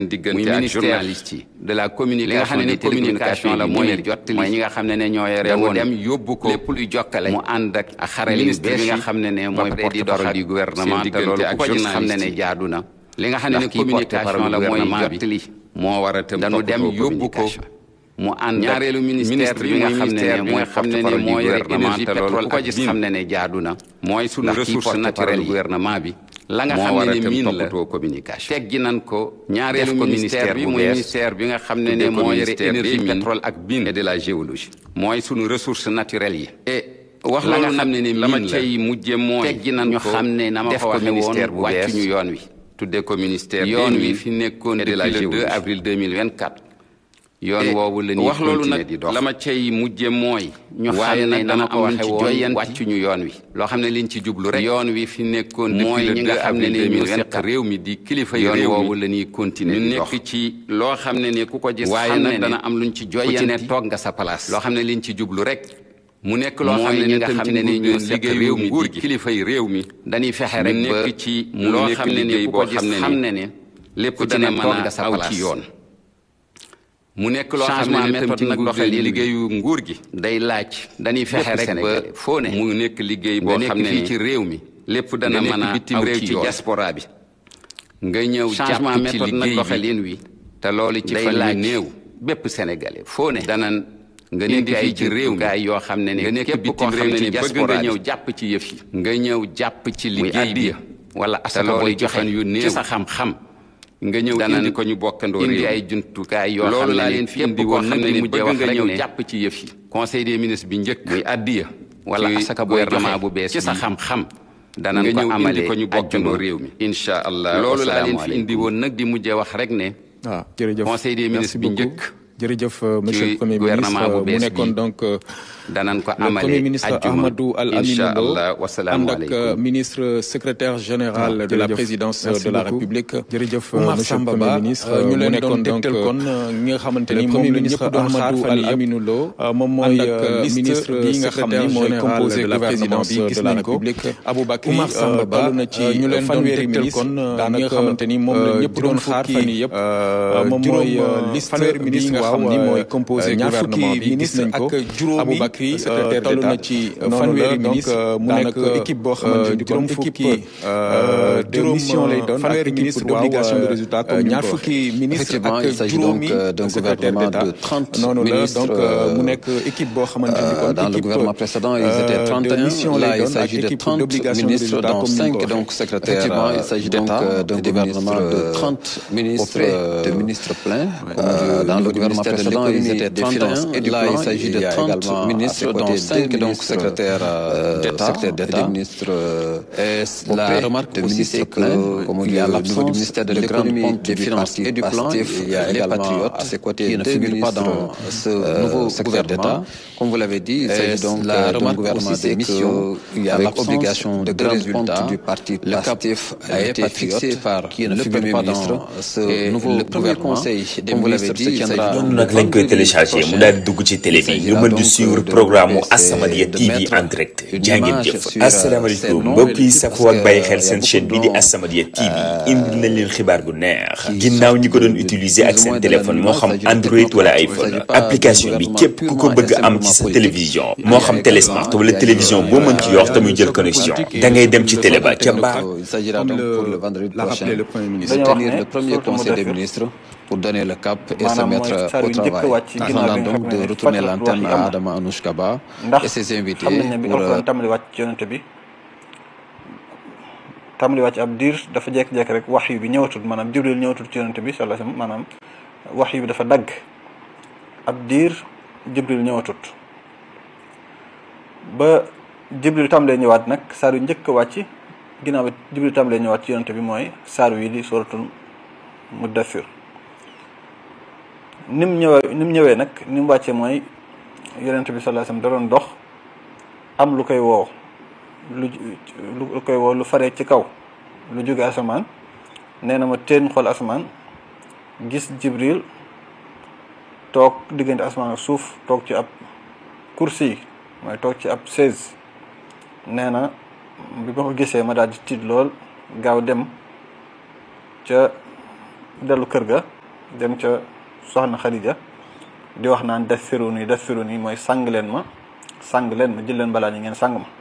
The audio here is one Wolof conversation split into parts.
diggante muy ak ministère journaliste yi de la communication li nga xam ne des ne communication la mooy télécommunications jottali mooy ñi nga xam ne ne ñoo yore damu woon dem yóbbu ko lépp luy jokkale mu ànd ak ak xarale yu ministre bees bi nga yi xam ne ne ba mooy pare di porte-parole doxal du gouvernement seen te loolu diggante ku ko ak gis xam ne ne journaliste yi. jaadu na li nga xam ne ne ndax kii communication la porte-parole mooy gouvernement bi jottali moo war a tam dañu dem toppatoo yóbbu ko communication. mu ànd ak ñaareelu ministère bi nga xam ne ne mooy xam ne ne porte-parole du mooy rek gouvernement énergie te loolu pétrole ku ko ak gis mine xam ne ne jaadu na mooy sunu ndax kii ressource porte-parole naturelle yi gouvernement bi la nga moo xam war ne a ne tam mine la toppatoo communication teggi nan ko ñaareelu def ko ministère ministère bi bu mooy bees ministère bi nga xam ne ne tuddee ko moo yore ministère des énergie mines pétrole ak mine et de la géologie mooy sunu ressources naturelles yi et wax la nga loolu xam nag ne ne la ma mine la cay mujje mooy teggi nan ñu ko xam ne na ma def ko ko waxee woon ministère bu wàccu bees ñu yoon wi tuddee ko ministère yoon des wi mines fi nekkoon et de la depuis le 2 géologie. avril 2024 yoon Et woowu la ñuy wax loolu continuer nag di dox la ma cay mujje mooy ñu waaye xam ne nag dama dama ko ko waxe waxe woon woon wàccu wàccuñu yoon wi loo xam ne liñ ci jublu rek yoon wi fi nekkoon mooy depuis ñi le nga 2 xam ne avril ne ñoo seq 2024 réew mi di kilifa yi yoon réew woowu mi la ñuy continuer ñu di dox nekk ci loo xam ne ne ku ko gis waaye xam ne nag ne dana am luñ ci ku ci ne joyanti toog nga sa place loo xam ne liñ ci jublu rek mu nekk loo xam mooy ne ñi ne nga tam xam ci ne ne nguur ñoo gi seq liggéeyu réew mi nguur di gi kilifa yi réew mi dañuy fexe ñu rek ba nekk ci mu loo nekk xam ne ne liggéey ku boo ko gis xam ne xam ni ne ne lépp ku ci dana ne mën toog a nga sa aw place. ci yoon mu nekk loo xam changement ne ne tam méthode ci nag nguur doxalin gi bi liggéeyu nguur gi day laaj dañuy fexe bépp rek ba Sénégalais foo ne mu nekk liggéey boo nga xam nekk ne fii ni ci réew mi lépp dana nga mën a nekk bitim aw réew ci ci yoon diaspora bi nga ñëw changement jàpp ci méthode nag liggéey bi doxalin wi te loolu ci day fan yu laaj néew bépp sénégalais foo ne danan nga indi nekk fii fii ci ci réew mi réew yoo xam ne ne nga nekk képp bitim koo xam réew ne ci ni bëgg diaspora nga bi. ñëw jàpp ci yëf yi nga ñëw jàpp ci muy liggéey bi addiya wala asaka loolu booy ci joxe fan yu néew. ci sa xam-xam nga ñëw danan indi ko ñu bokkandoo indi réew ay mi jumtukaay yoo xam loolu ne laa ni leen fi képp indi koo woon xam nag ne ni ni mujjee bëgg wax nga rek ñëw ne jàpp ci yëf yi conseil des ministres bi njëkk muy addiya wala ci asaka booy gouvernement joxe bu bees ci sa bi. xam-xam danañ nga ko ñëw indi amalee ko ñu bokkandoo ajjuma réew mi. incha allah loolu laa leen fi wasalaamaaleykum. indi woon nag di mujjee wax rek ne waaw jërëjëf Conseil des Merci ministres bi beaucoup. njëkk jërëjëf euh, monsieur ci le premier gouvernement ministre bu mu bees nekkoon bi. donc euh, danañ ko le premier amalee ministre ajjuma Ahmadou Al Aminou incha Lo allah ànd ak euh, wasalaamaaleykum ministre secrétaire général Ah, de la jërëjëf. présidence Merci de la beaucoup. République jërëjëf Oumar monsieur le Samba premier Ba ministre euh, ñu mu leen nekkoon doon donc tegtal euh, kon ñi nga xamante le ni premier moom la ministre ñëpp doon xaar Ahmadou fan Al yii yëpp Aminou Lo Euh, moom mooy ànd ak euh, liste ministre bi nga xam ni secrétaire mooy général composé de la gouvernement présidence bi de gis la nañ ko République Aboubacry Oumar Samba Ba toll na ci euh, ñu leen doon fanweeri tegtal ministre kon euh, daanaka ñi nga xamante ni moom la ñëpp doon xaar fan yii yëpp euh, moom juróom, mooy euh, liste fanweeri bi ministre nga xam waaw, ni euh, mooy composé ñaar fukki gouvernement bi gis ministre nañ ko ak juróomi Aboubacry secrétaire toll na d'État. ci Noonu fanweeri la, donc, ministre euh, mu daanaka nekk équipe boo xamante ni euh, juróom kon fukki équipe euh, de juróom, mission lay doon fanweeri ak ministre équipe d'obligation de waaw, résultat, comme euh, ni mu ñaar ko fukki ministre Effectivement, ak il s'agit juróomi donc, euh, d'un secrétaire gouvernement d'État de 30 noonu la ministres, donc euh, mu euh, nekk équipe boo xamante ni Euh, kon dans le équipe, gouvernement précédent, ils euh, étaient de 31. mission Là, lay il doon s'agit ak de équipe 30 d'obligation de ministres, résultat, dont comme ni mu 5 ko donc waxee. secrétaires Effectivement, euh, il s'agit donc, d'État, euh, d'un des gouvernement ministres, de euh, 30 ministres auprès euh, de ministres pleins. comme Euh, du- dans au le niveau du gouvernement ministère de précédent, ils l'économie, étaient des 31. finances et du Là, plan. il s'agit Il de y a 30 également à ministres, ses dont côtés 5 deux donc ministres, secrétaires euh, d'État, secrétaires et d'État. des ministres, Et la auprès remarque de aussi, ministres c'est pleins, que comme il y a au niveau l'absence du ministère de de grande l'économie, pompe du du finances parti et du plan. Pastef, Il y a les également patriotes, à ses côtés qui ne deux figurent pas ministres, dans ce euh, nouveau secrétaires gouvernement. d'État. Comme vous l'avez dit, il Et s'agit donc la euh, d'un remarque gouvernement aussi, de c'est mission qu'il y a avec l'absence obligation de de grands résultats. résultats du parti Le cap Pastef a les été patriotes, fixé par qui ne le figurent Premier pas ministre. dans ce Et nouveau le premier gouvernement. conseil des Comme vous l'avez ministres dit, se il tiendra s'agit noonu nag lañ koy téléchargé mu daal di dugg ci télé bi nga mën di suivre programme mu As-Samadiyya TV en direct jaa ngeen jëf asalaamaaleykum mbokk yi safoo ak bàyyi xel seen chaîne bii di As-Samadiyya TV indil nañ leen xibaar bu neex ginnaaw ñi ko doon utiliser ak seen téléphone moo xam Android wala iPhone application bi képp ku ko bëgg a am ci sa télévision moo xam télé smart wala télévision boo mën ci yor te muy jël connexion da ngay dem ci télé ba ca baax Il s'agira Comme donc le- pour le vendredi l'a prochain rappelé le Premier ministre. de Dañoo wax tenir ne le premier surtout conseil des Mudaththir, ministres pour donner le cap et se maanaam mooy mettre saar au yu njëkk a travail. wàcc ci ginnaaw Attendant bi nga donc xam de ne retourner fatwa l'antenne wax yi am à na. Adama Anouchka Ba ndax et ses invités xam nañ ne bi pour alxuraan euh, tàmbali wàcc ci yonente bi tàmbali wàcc ab diir dafa jekk-jekk rek wax yu bi ñëwatul maanaam jibril ñëwatul ci yonente bi sallallahu alayhi wasallam maanaam wax yu bi dafa dagg ab diir jibril ñëwatut ba jibril tàmbalee ñëwaat nag saar yu njëkk a wàcc ginnaaw bi jibril tàmbalee ñëwaat ci yonente bi mooy saar wi di suratul muddathir ni mu ñëwee ni mu ñëwee nag ni mu wàccee mooy yonent bi sallallahu alayhi wasallam da doon dox am lu koy woo lu lu koy woo lu faree ci kaw lu jóge asamaan nee na ma teen xool asamaan gis jibril toog diggante asamaan ak suuf toog ci ab kursi mooy toog ci ab chaise nee na bi ma ko gisee ma daal di tiit lool gaaw dem ca dellu kër ga dem ca soxna Xadija di wax naan dassiru nii dassiru nii mooy sang leen ma sang leen ma jël leen balaa ñi ngeen sang ma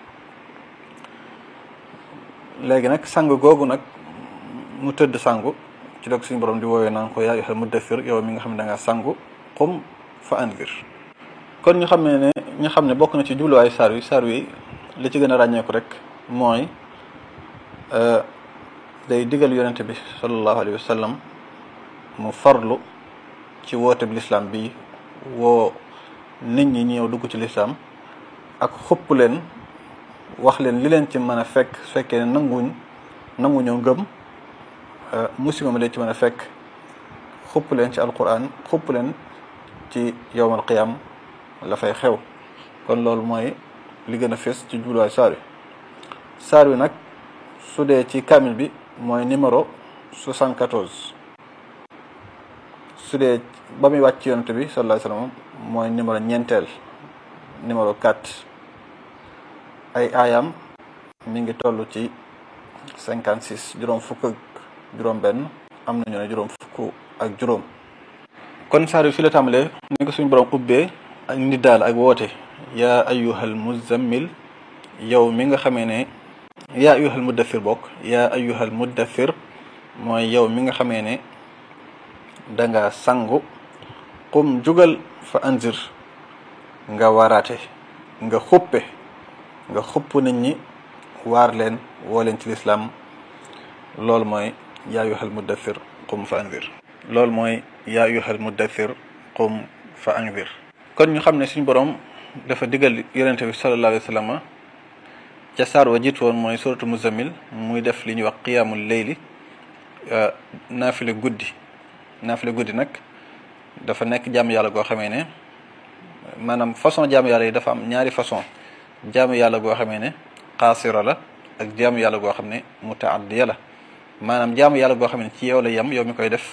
léegi nag sang googu nag mu tëdd sangu ci dog suñu borom di woowee naan ko yaa ayyuhal muddaththir yow mi nga xam ne da ngaa sangu qum fa anzir kon ñu xam ne ne ñu xam ne bokk na ci jubluwaayu saar wi saar wi li ci gën a ràññeeku rek mooy day digal yonente bi sallallahu alayhi wa sallam mu farlu ci woote bi lislaam bi woo nit ñi ñëw dugg ci lislaam ak xupp leen wax leen li leen ci mën a fekk su fekkee ne nanguñ nanguñoo ngëm musiba ma leen ci mën a fekk xupp leen ci alquran xupp leen ci yowmal qiyam la fay xew kon loolu mooy li gën a fees ci jubluwaay saar wi saar wi nag su dee ci kamil bi mooy numéro 74 su dee ba muy wàcc yonent bi sallallahu alayhi wasallam mooy numéro ñeenteel numéro 4 ay aayam mi ngi toll ci 56 juróom fukk ak juróom benn am nañu ne juróom fukk ak juróom kon saar wi fi la tàmbalee ni ko suñu borom ubbee ak nit daal ak woote yaa ayyuhal muzammil yow mi nga xamee ne yaa ayyuhal muddathir bokk yaa ayyuhal muddathir mooy yow mi nga xamee ne danga sangu qum jugal fa anzir nga waraate nga xuppe nga xupp nit ñi waar leen woo leen ci lislaam loolu mooy yaa ayyuhal muddathir qum fa anzir loolu mooy yaa ayyuhal muddathir qum fa anzir kon ñu xam ne suñu borom dafa digal yonente bi sallallahu alayhi wa sallam ca saar wa jiitu woon mooy suratu muzammil muy def li ñuy wax qiyaamul leyli naafile guddi naafile guddi nag dafa nekk jaamu yàlla goo xamee ne maanaam façon jaamu yàlla yi dafa am ñaari façon jaamu yàlla goo xamee ne xaasira la ak jaamu yàlla goo xam ne mutaaddiya la maanaam jaamu yàlla goo xam ne ci yow la yem yow mi koy def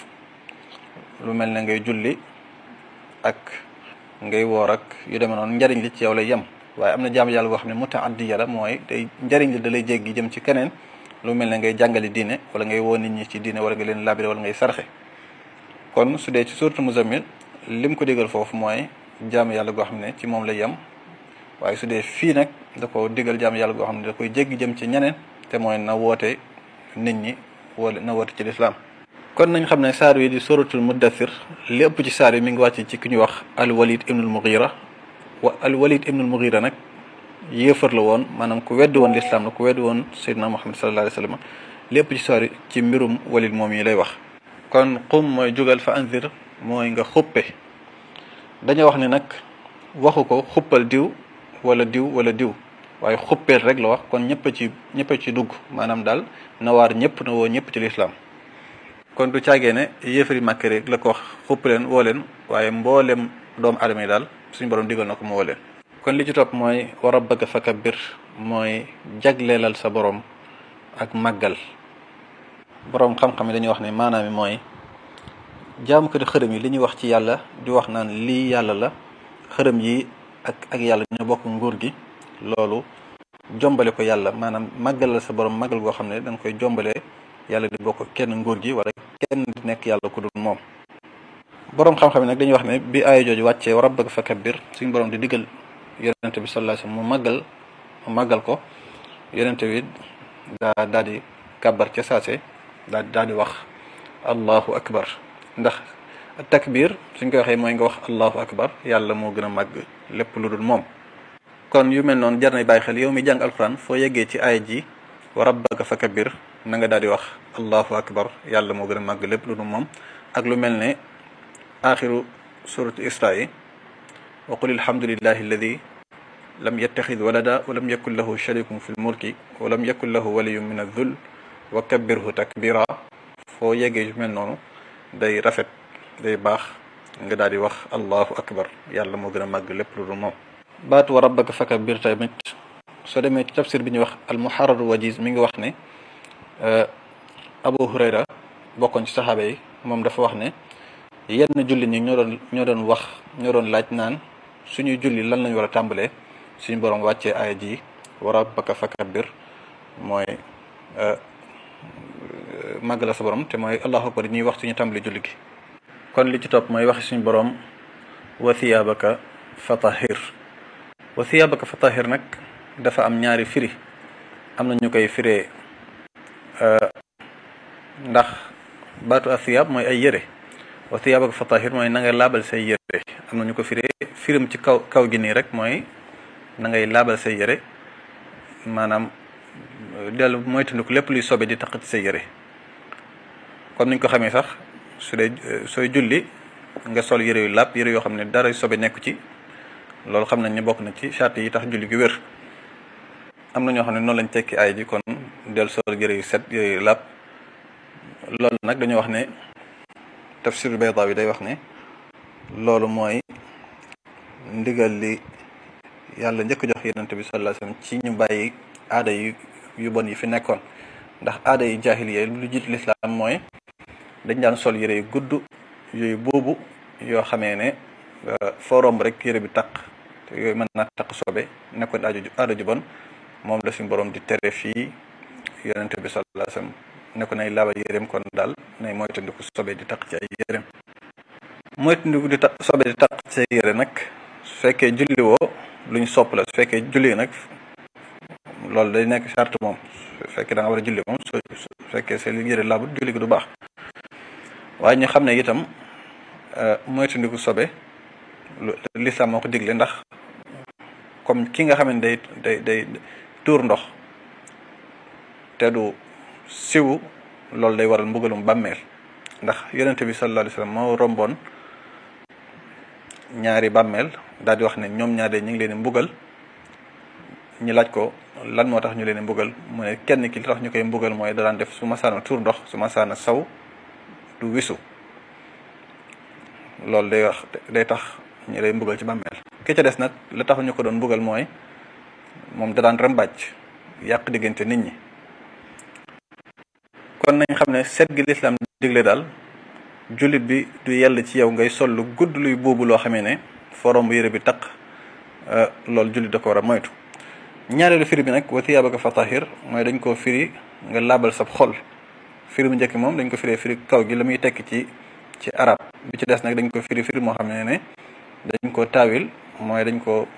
lu mel ne ngay julli ak ngay woor ak yu demee noonu njariñ li ci yow lay yem waaye am na jaamu yàlla goo xam ne mutaaddiya la mooy day njariñ li da lay jéggi jëm ci keneen lu mel ne ngay jàngali diine wala ngay woo nit ñi ci diine wala nga leen labiré wala ngay sarxe kon su dee ci suuratu muzammil lim ko digal foofu mooy jaamu yàlla goo xam ne ci moom lay yem waaye su dee fii nag da ko digal jaamu yàlla goo xam ne da koy jéggi jëm ci ñeneen te mooy na woote nit ñi wala na woote ci lislaam kon nañ xam ne saar wi di suratul muddathir li ëpp ci saar yi mi ngi wàcc ci ki ñuy wax al walid ibnul mughira wa al walid ibnul mughira nag yéefar la woon maanaam ku weddi woon lislaam la ku weddi woon seydina muhammad sallallahu alayhi wa sallam li ëpp ci saar yi ci mbirum walid moom yi lay wax kon qum mooy jugal fa anzir mooy nga xuppe dañoo wax ne nag waxu ko xuppal diw wala diw wala diw waaye xuppeel rek la wax kon ñëpp ci ñëpp ci dugg maanaam daal na waar ñëpp na woo ñëpp ci lislaam kon du caagee ne yéefari màkk rek la ko wax xupp leen woo leen waaye mboolem doomu aadama yi daal suñu borom digal na ko mu woo leen kon li ci topp mooy wa rabbaka fakabbir mooy jagleelal sa borom ak màggal borom xam-xam yi dañuy wax ne maanaam mi mooy jaamu ko di xërëm yi li ñuy wax ci yàlla di wax naan lii yàlla la xërëm yi ak ak yàlla ñoo bokk nguur gi loolu jombale ko yàlla maanaam màggalal sa borom màggal goo xam ne da nga koy jombale yàlla di bokk kenn nguur gi wala kenn di nekk yàlla ku dul moom borom xam-xam yi nag dañuy wax ne bi aaya jooju wàccee wa rabbaka fakabbir suñu borom di diggal yonente bi sallallahu alayhi wasallam mu màggal mu màggal ko yonente bi daa daal di kàbbar ca saase daa daal di wax allahu akbar ndax takbir suñ koy waxee mooy nga wax allahu akbar yàlla moo gën a màgg lépp lu dul moom kon yu mel noonu jar na bàyyi xel yow mi jàng alquran foo yeggee ci aaya ji wa rabbaka fakabbir na nga daal di wax allahu akbar yàlla moo gën a màgg lépp lu dul moom ak lu mel ne axiru suratu isra yi wa qul alhamdulillahi alladi lam yattaxid walada wa lam yakun lahu sharikun fi lmulki wa lam yakun lahu waliyun min adh-dhull wa kabbirhu takbira foo yeggee yu mel noonu day rafet day baax nga daal di wax allahu akbar yàlla moo gën a màgg lépp lu dul moom baatu wa rabbaka fakabbir tamit soo demee ci tafsir bi ñuy wax almuharrar wajiz mi ngi wax ne abu hurayra bokkoon ci saxaaba yi moom dafa wax ne yenn julli ñi ñoo doon ñoo doon wax ñoo doon laaj naan suñuy julli lan lañ war a tàmbalee suñu borom wàccee aaya ji wa rabbaka fakabbir mooy màggal sa borom te mooy allahu akbar ñuy wax suñu tàmbali julli gi kon li ci topp mooy waxi suñu borom wa thiyaabaka fatahir wa thiyaabaka fatahir nag dafa am ñaari firi am na ñu koy firee ndax baatu athiyaab mooy ay yére wa thiyaabaka fatahir mooy na nga laabal say yére am na ñu ko firee firim ci kaw kaw gi nii rek mooy na ngay laabal say yére maanaam dellu moytandiku lépp luy sobe di taq ci say yére comme niñ ko xamee sax su dee sooy julli nga sol yére yu làpp yére yoo xam ne dara sobe nekku ci loolu xam nañ ne bokk na ci charte yi tax julli gi wér am na ñoo xam ne noonu lañ tekki ay ji kon del sol yére yu set yére yu làpp loolu nag dañoo wax ne tafsir Baydawi day wax ne loolu mooy ndigal li yàlla njëkk jox yonent bi sallallahu alayhi wasallam ci ñu bàyyi aada yu yu bon yi fi nekkoon ndax aada yi jaahiliya lu jiitu lislaam mooy dañ daan sol yére yu gudd yooyu boobu yoo xamee ne foo romb rek yére bi taq te yooyu mën naa taq sobe nekkoon aada ju aada ju bon moom la suñu borom di tere fii yonent bi sallallahu alayhi wasallam ne ko nay laabal yéreem kon daal nay moytandiku sobe di taq ci ay yéreem moytandiku di taq sobe di taq ci ay yére nag su fekkee julli woo lu ñu sopp la su fekkee julli nag loolu day nekk charte moom su fekkee da nga war a julli moom su fekkee sa yére laabut julli gi du baax waaye ñu xam ne itam moytandiku sobe lu lislaam moo ko digle ndax comme ki nga xam ne day day day tuur ndox te du siwu loolu day waral mbugalum bàmmeel ndax yonente bi sallallahu alayhi wasallam moo romboon ñaari bàmmeel daal di wax ne ñoom ñaar de ñu ngi leen di mbugal ñu laaj ko lan moo tax ñu leen di mbugal mu ne kenn ki li tax ñu koy mbugal mooy da daan def su ma saana tuur ndox su ma saana saw du wisu loolu day wax day tax ñu lay mbugal ci bàmmeel ki ca des nag la tax ñu ko doon mbugal mooy moom da daan rambàcc yàq diggante nit ñi kon nañ xam ne set gi lislaam digle daal jullit bi du yell ci yow ngay sol lu gudd luy buubu loo xamee ne forom bu yére bi taq loolu jullit da ko war a moytu ñaareelu firi bi nag wa thiyaabaka fatahir mooy dañ koo firi nga laabal sab xol firi bu njëkk moom dañ ko firee firi kaw gi la muy tekki ci ci arab bi ci des nag dañ ko firi firi moo xam ne ne dañ ko taawil mooy dañ ko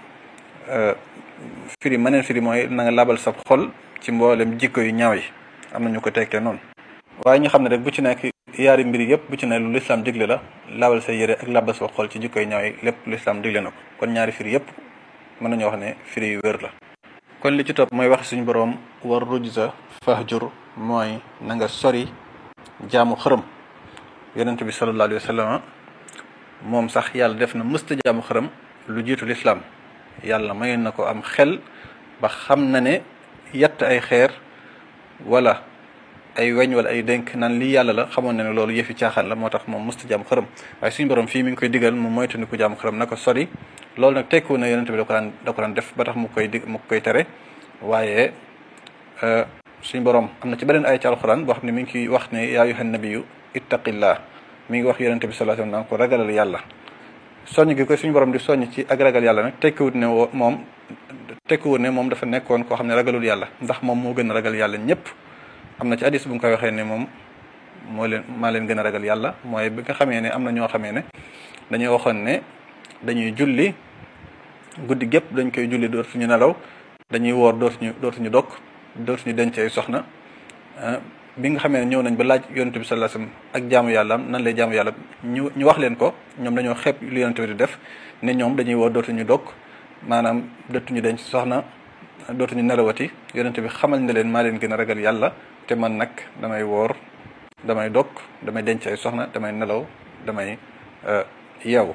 firi maneen firi mooy na nga laabal sab xol ci mboolem jikko yu ñaaw yi am na ñu ko tekkee noonu waaye ñu xam ne rek bu ci nekk yaari mbir yëpp bu ci ne lu lislaam digle la laabal sa yére ak laabal sa xol ci jikko yu ñaaw yi lépp lislaam digle na ko kon ñaari firi yëpp mën nañoo wax ne firi yu wér la kon li ci topp mooy wax suñu boroom war rujza fahjur mooy na nga sori jaamu xërëm yonent bi sallallahu alayhi wa sallam moom sax yàlla def na mësta jaamu xërëm lu jiitu lislaam yàlla mayoon na ko am xel ba xam na ne yett ay xeer wala ay weñ wala ay dénk naan lii yàlla la xamoon na ne loolu yëfi caaxaan la moo tax moom mësta jaamu xërëm waaye suñu borom fii mi ngi koy digal mu moytandiku jaamu xërëm na ko sori loolu nag tekku na yonent bi da ko daan da ko daan def ba tax mu koy dig mu koy tere waaye suñu borom am na ci beneen ay ci alxuraan boo xam ne mi ngi ciy wax ne yaa ayyuhan nabiyyu ittaqillah mi ngi wax yonent bi sallallahu alayhi wasallam naan ko ragalal yàlla soññ gi ko suñu borom di soññ ci ak ragal yàlla nag tekkiwut ne moom tekkiwut ne moom dafa nekkoon koo xam ne ragalul yàlla ndax moom moo gën a ragal yàlla ñëpp am na ci hadis bu nga koy waxee ne moom moo leen maa leen gën a ragal yàlla mooy bi nga xamee ne am na ñoo xamee ne dañoo waxoon ne dañuy julli guddi gépp dañ koy julli dootuñu nelaw dañuy woor dootuñu dootuñu dog dootuñu denc ay soxna bi nga xamee ne ñëw nañ ba laaj yonent bi sallallahu alayhi wasallam ak jaamu yàlla am nan lay jaamu yàlla ñu ñu wax leen ko ñoom dañoo xeeb lu yonent bi di def ne ñoom dañuy woor dootuñu dog maanaam dootuñu denc soxna dootuñu nelawati yonent bi xamal ne leen maa leen gën a ragal yàlla te man nag damay woor damay dog damay denc ay soxna damay nelaw damay yeewu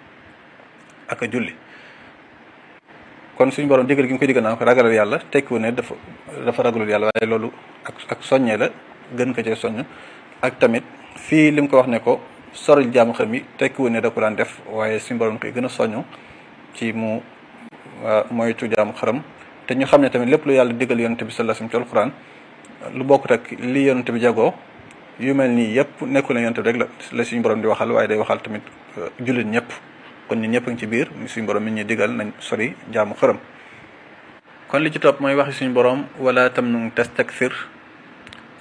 ak a julli kon suñu borom digal gi mu koy digal naa ko ragalal yàlla tekkiwu ne dafa dafa ragalul yàlla waaye loolu ak ak soññee la gën ko cee soññ ak tamit fii li mu ko wax ne ko soril jaamu xam yi tekkiwu ne da ko daan def waaye suñu borom koy gën a soññ ci mu moytu jaamu xaram te ñu xam ne tamit lépp lu yàlla digal yonent bi sallallahu alayhi wasallam ci alquran lu bokkut ak li yonent bi jagoo yu mel nii yëpp nekkul ne yonent bi rek la la suñu borom di waxal waaye day waxal tamit jullit ñëpp kon ñun ñëpp a ngi ci biir suñu borom mi ñuy digal nañ sori jaamu xërëm kon li ci topp mooy waxi suñu borom wala tamnun tastakthir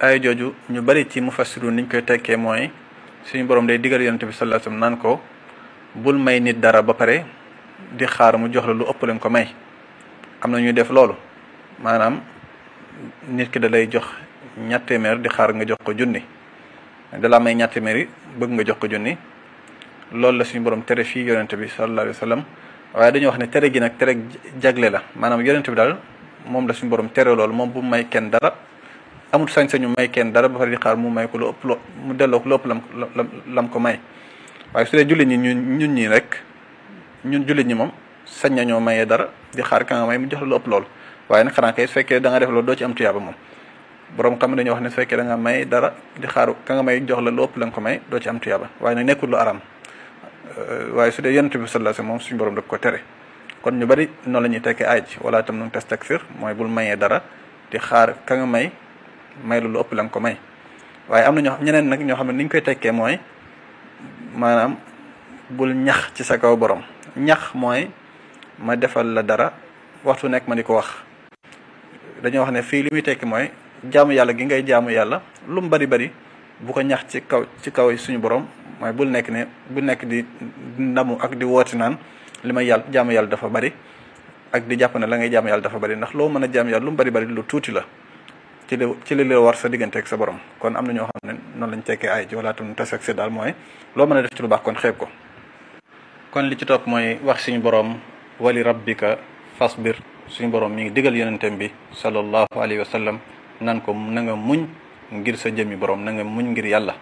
ay jooju ñu bari ci mufassiru niñ koy tekkee mooy suñu borom day digal yonente bi sallallahu alayhi wasallam naan ko bul may nit dara ba pare di xaar mu jox la lu ëpp leen ko may am na ñuy def loolu maanaam nit ki da lay jox ñett téeméer di xaar nga jox ko junni da la may ñett téeméer yi bëgg nga jox ko junni loolu la suñu borom tere fii yonente bi sallallahu alayhi wasallam waaye dañuy wax ne tere gi nag tere jagle la maanaam yonente bi daal moom la suñu borom tere loolu moom bu may kenn dara amul sañ-sañu may kenn dara ba pare di xaar mu may ko lu ëpp lo mu delloo ko lu ëpp lam lam ko may waaye su dee jullit ñi ñun ñun ñii rek ñun jullit ñi moom sañ nañoo mayee dara di xaar ka nga may mu jox la lu ëpp loolu waaye nag xanaa kay su fekkee da nga def loolu doo ci am tuyaaba moom borom xam dañuy wax ne su fekkee da nga may dara di xaar ka nga may jox la lu ëpp la nga ko may doo ci am tuyaaba waaye nag nekkul lu aram waaye su dee yonent bi sallallahu alayhi wasallam moom suñu borom da ko tere kon ñu bari noonu la ñuy tekkee aaj wala tam nu tastakfir mooy bul mayee dara di xaar ka nga may may lu ëpp la nga ko may waaye am na ñoo ñeneen nag ñoo xam ne ni ñu koy tekkee mooy maanaam bul ñax ci sa kaw borom ñax mooy ma defal la dara waxtu nekk ma di ko wax dañoo wax ne fii li muy tekki mooy jaamu yàlla gi ngay jaamu yàlla lu mu bari bari bu ko ñax ci kaw ci kaw suñu borom mooy bul nekk ne bul nekk di ndamu ak di wooti naan li may yàlla jaamu yàlla dafa bari ak di jàpp ne la ngay jaamu yàlla dafa bari ndax loo mën a jaamu yàlla lu mu bari bari lu tuuti la ci li ci li la war sa diggante ak sa borom kon am na ñoo xam ne noonu lañ tekkee ay ji wala tam tas ak si daal mooy loo mën a def ci lu baax kon xeeb ko kon li ci topp mooy wax suñu borom wali rabbika fasbir suñu borom mi ngi digal yonentem bi sallallahu alayhi wa sallam nan ko na nga muñ ngir sa jëmmi borom na nga muñ ngir yàlla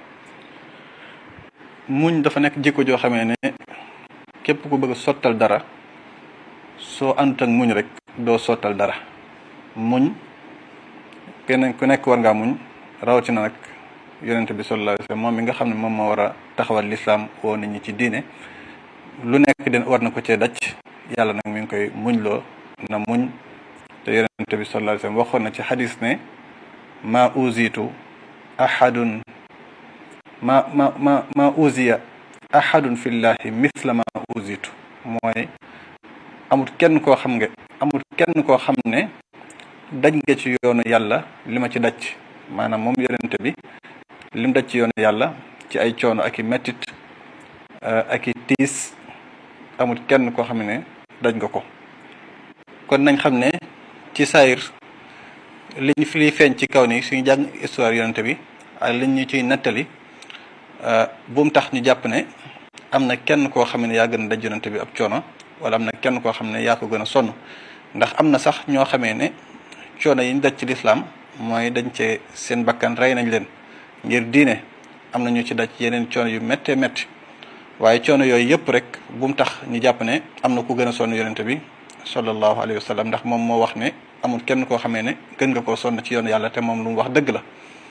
muñ dafa nekk jikko joo xamee ne képp ku bëgg a sottal dara soo àndut ak muñ rek doo sottal dara muñ keneen ku nekk war ngaa muñ rawatina nag yonente bi sallallahu alayhi wasallam moom mi nga xam ne moom moo war a taxawal lislaam woo nit ñi ci diine lu nekk den war na ko cee daj yàlla nag mi ngi koy muñ loo na muñ te yonente bi sallallahu alayhi wasallam waxoon na ci xadis ne ma uzitu ahadun ma ma ma ma uziya ahadun fillahi mithla ma uzitu mooy amul kenn koo xam nga amul kenn koo xam ne daj nga ci yoonu yàlla li ma ci daj maanaam moom yonente bi lim daj ci yoonu yàlla ci ay coono ak i mettit ak i tiis amul kenn koo xam ne daj nga ko kon nañ xam ne ci saayir liñ fi liy feeñ ci kaw ni suñu jàng histoire yonente bi ak liñ ñu ciy nettali bu mu tax ñu jàpp ne am na kenn koo xam ne yaa gën a daj yonente bi ab coono wala am na kenn koo xam ne yaa ko gën a sonn ndax am na sax ñoo xamee ne coono yi ñu daj ci lislaam mooy dañ cee seen bakkan rey nañ leen ngir diine am na ñu ci daj yeneen coono yu méttee métti waaye coono yooyu yëpp rek bu mu tax ñu jàpp ne am na ku gën a sonn yonente bi sallallahu alayhi wa sallam ndax moom moo wax ne amul kenn koo xamee ne gën nga koo sonn ci yoonu yàlla te moom lu mu wax dëgg la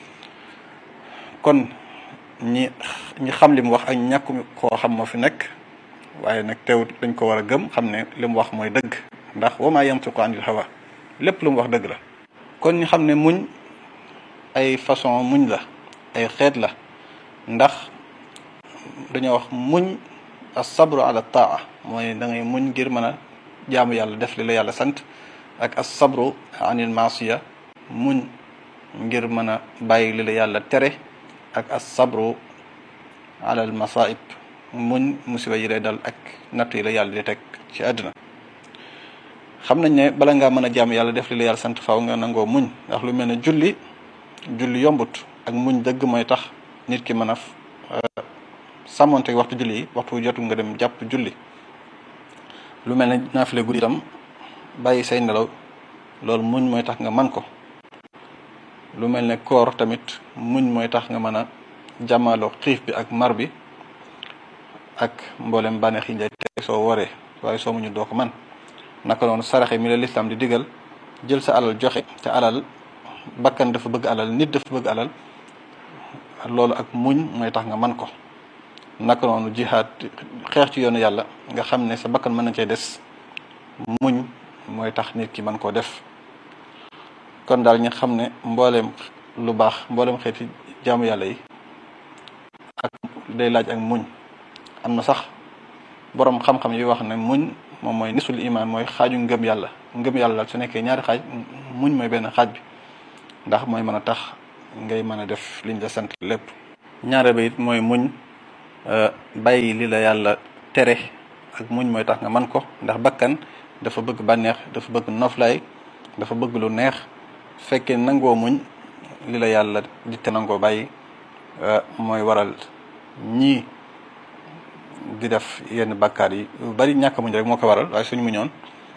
kon ñi ñi xam li mu wax ak ñàkk koo xam moo fi nekk waaye nag teewut dañ ko war a gëm xam ne li mu wax mooy dëgg ndax wa maa yantiqu anil hawa lépp lu mu wax dëgg la kon ñu xam ne muñ ay façon muñ la ay xeet la ndax dañoo wax muñ as-sabru ala taa mooy da ngay muñ ngir mën a jaamu yàlla def li la yàlla sant ak as-sabru anil maasiya muñ ngir mën a bàyyi li la yàlla tere ak as-sabru ala al masaib muñ musiba yi lay dal ak natt yi la yàlla di teg ci àdduna xam nañ ne bala ngaa mën a jaamu yàlla def li la yàlla sant faaw nga nangoo muñ ndax lu mel ne julli julli yombut ak muñ dëgg mooy tax nit ki mën a sàmmonte waxtu julli yi waxtu jotu nga dem jàpp julli lu mel ne naafile guddi itam bàyyi say nelaw loolu muñ mooy tax nga man ko lu mel ne koor tamit muñ mooy tax nga mën a jàmmaloo xiif bi ak mar bi ak mboolem bànneex yi lay teg soo waree waaye soo muñu doo ko man naka noonu saraxe mi la lislaam di digal jël sa alal joxe te alal bakkan dafa bëgg alal nit dafa bëgg alal loolu ak muñ mooy tax nga man ko naka noonu jihaad xeex ci yoonu yàlla nga xam ne sa bakkan mën na cee des muñ mooy tax nit ki mën koo def kon daal ñu xam ne mbooleem lu baax mbooleem xeeti jaamu yàlla yi ak day laaj ak muñ am na sax boroom xam-xam yi wax ne muñ moom mooy nisul iman mooy xaaju ngëm yàlla ngëm yàlla daal su nekkee ñaari xaaj muñ mooy benn xaaj bi ndax mooy mën a tax ngay mën a def liñ la sant lépp ñaare ba it mooy muñ bàyyi li la yàlla tere ak muñ mooy tax nga man ko ndax bakkan dafa bëgg bànneex dafa bëgg noflaay dafa bëgg lu neex fekkee nangoo muñ li la yàlla di te nangoo bàyyi mooy waral ñii di def yenn bakkaar yi yu bari ñàkk muñ rek moo ko waral waaye suñ muñoon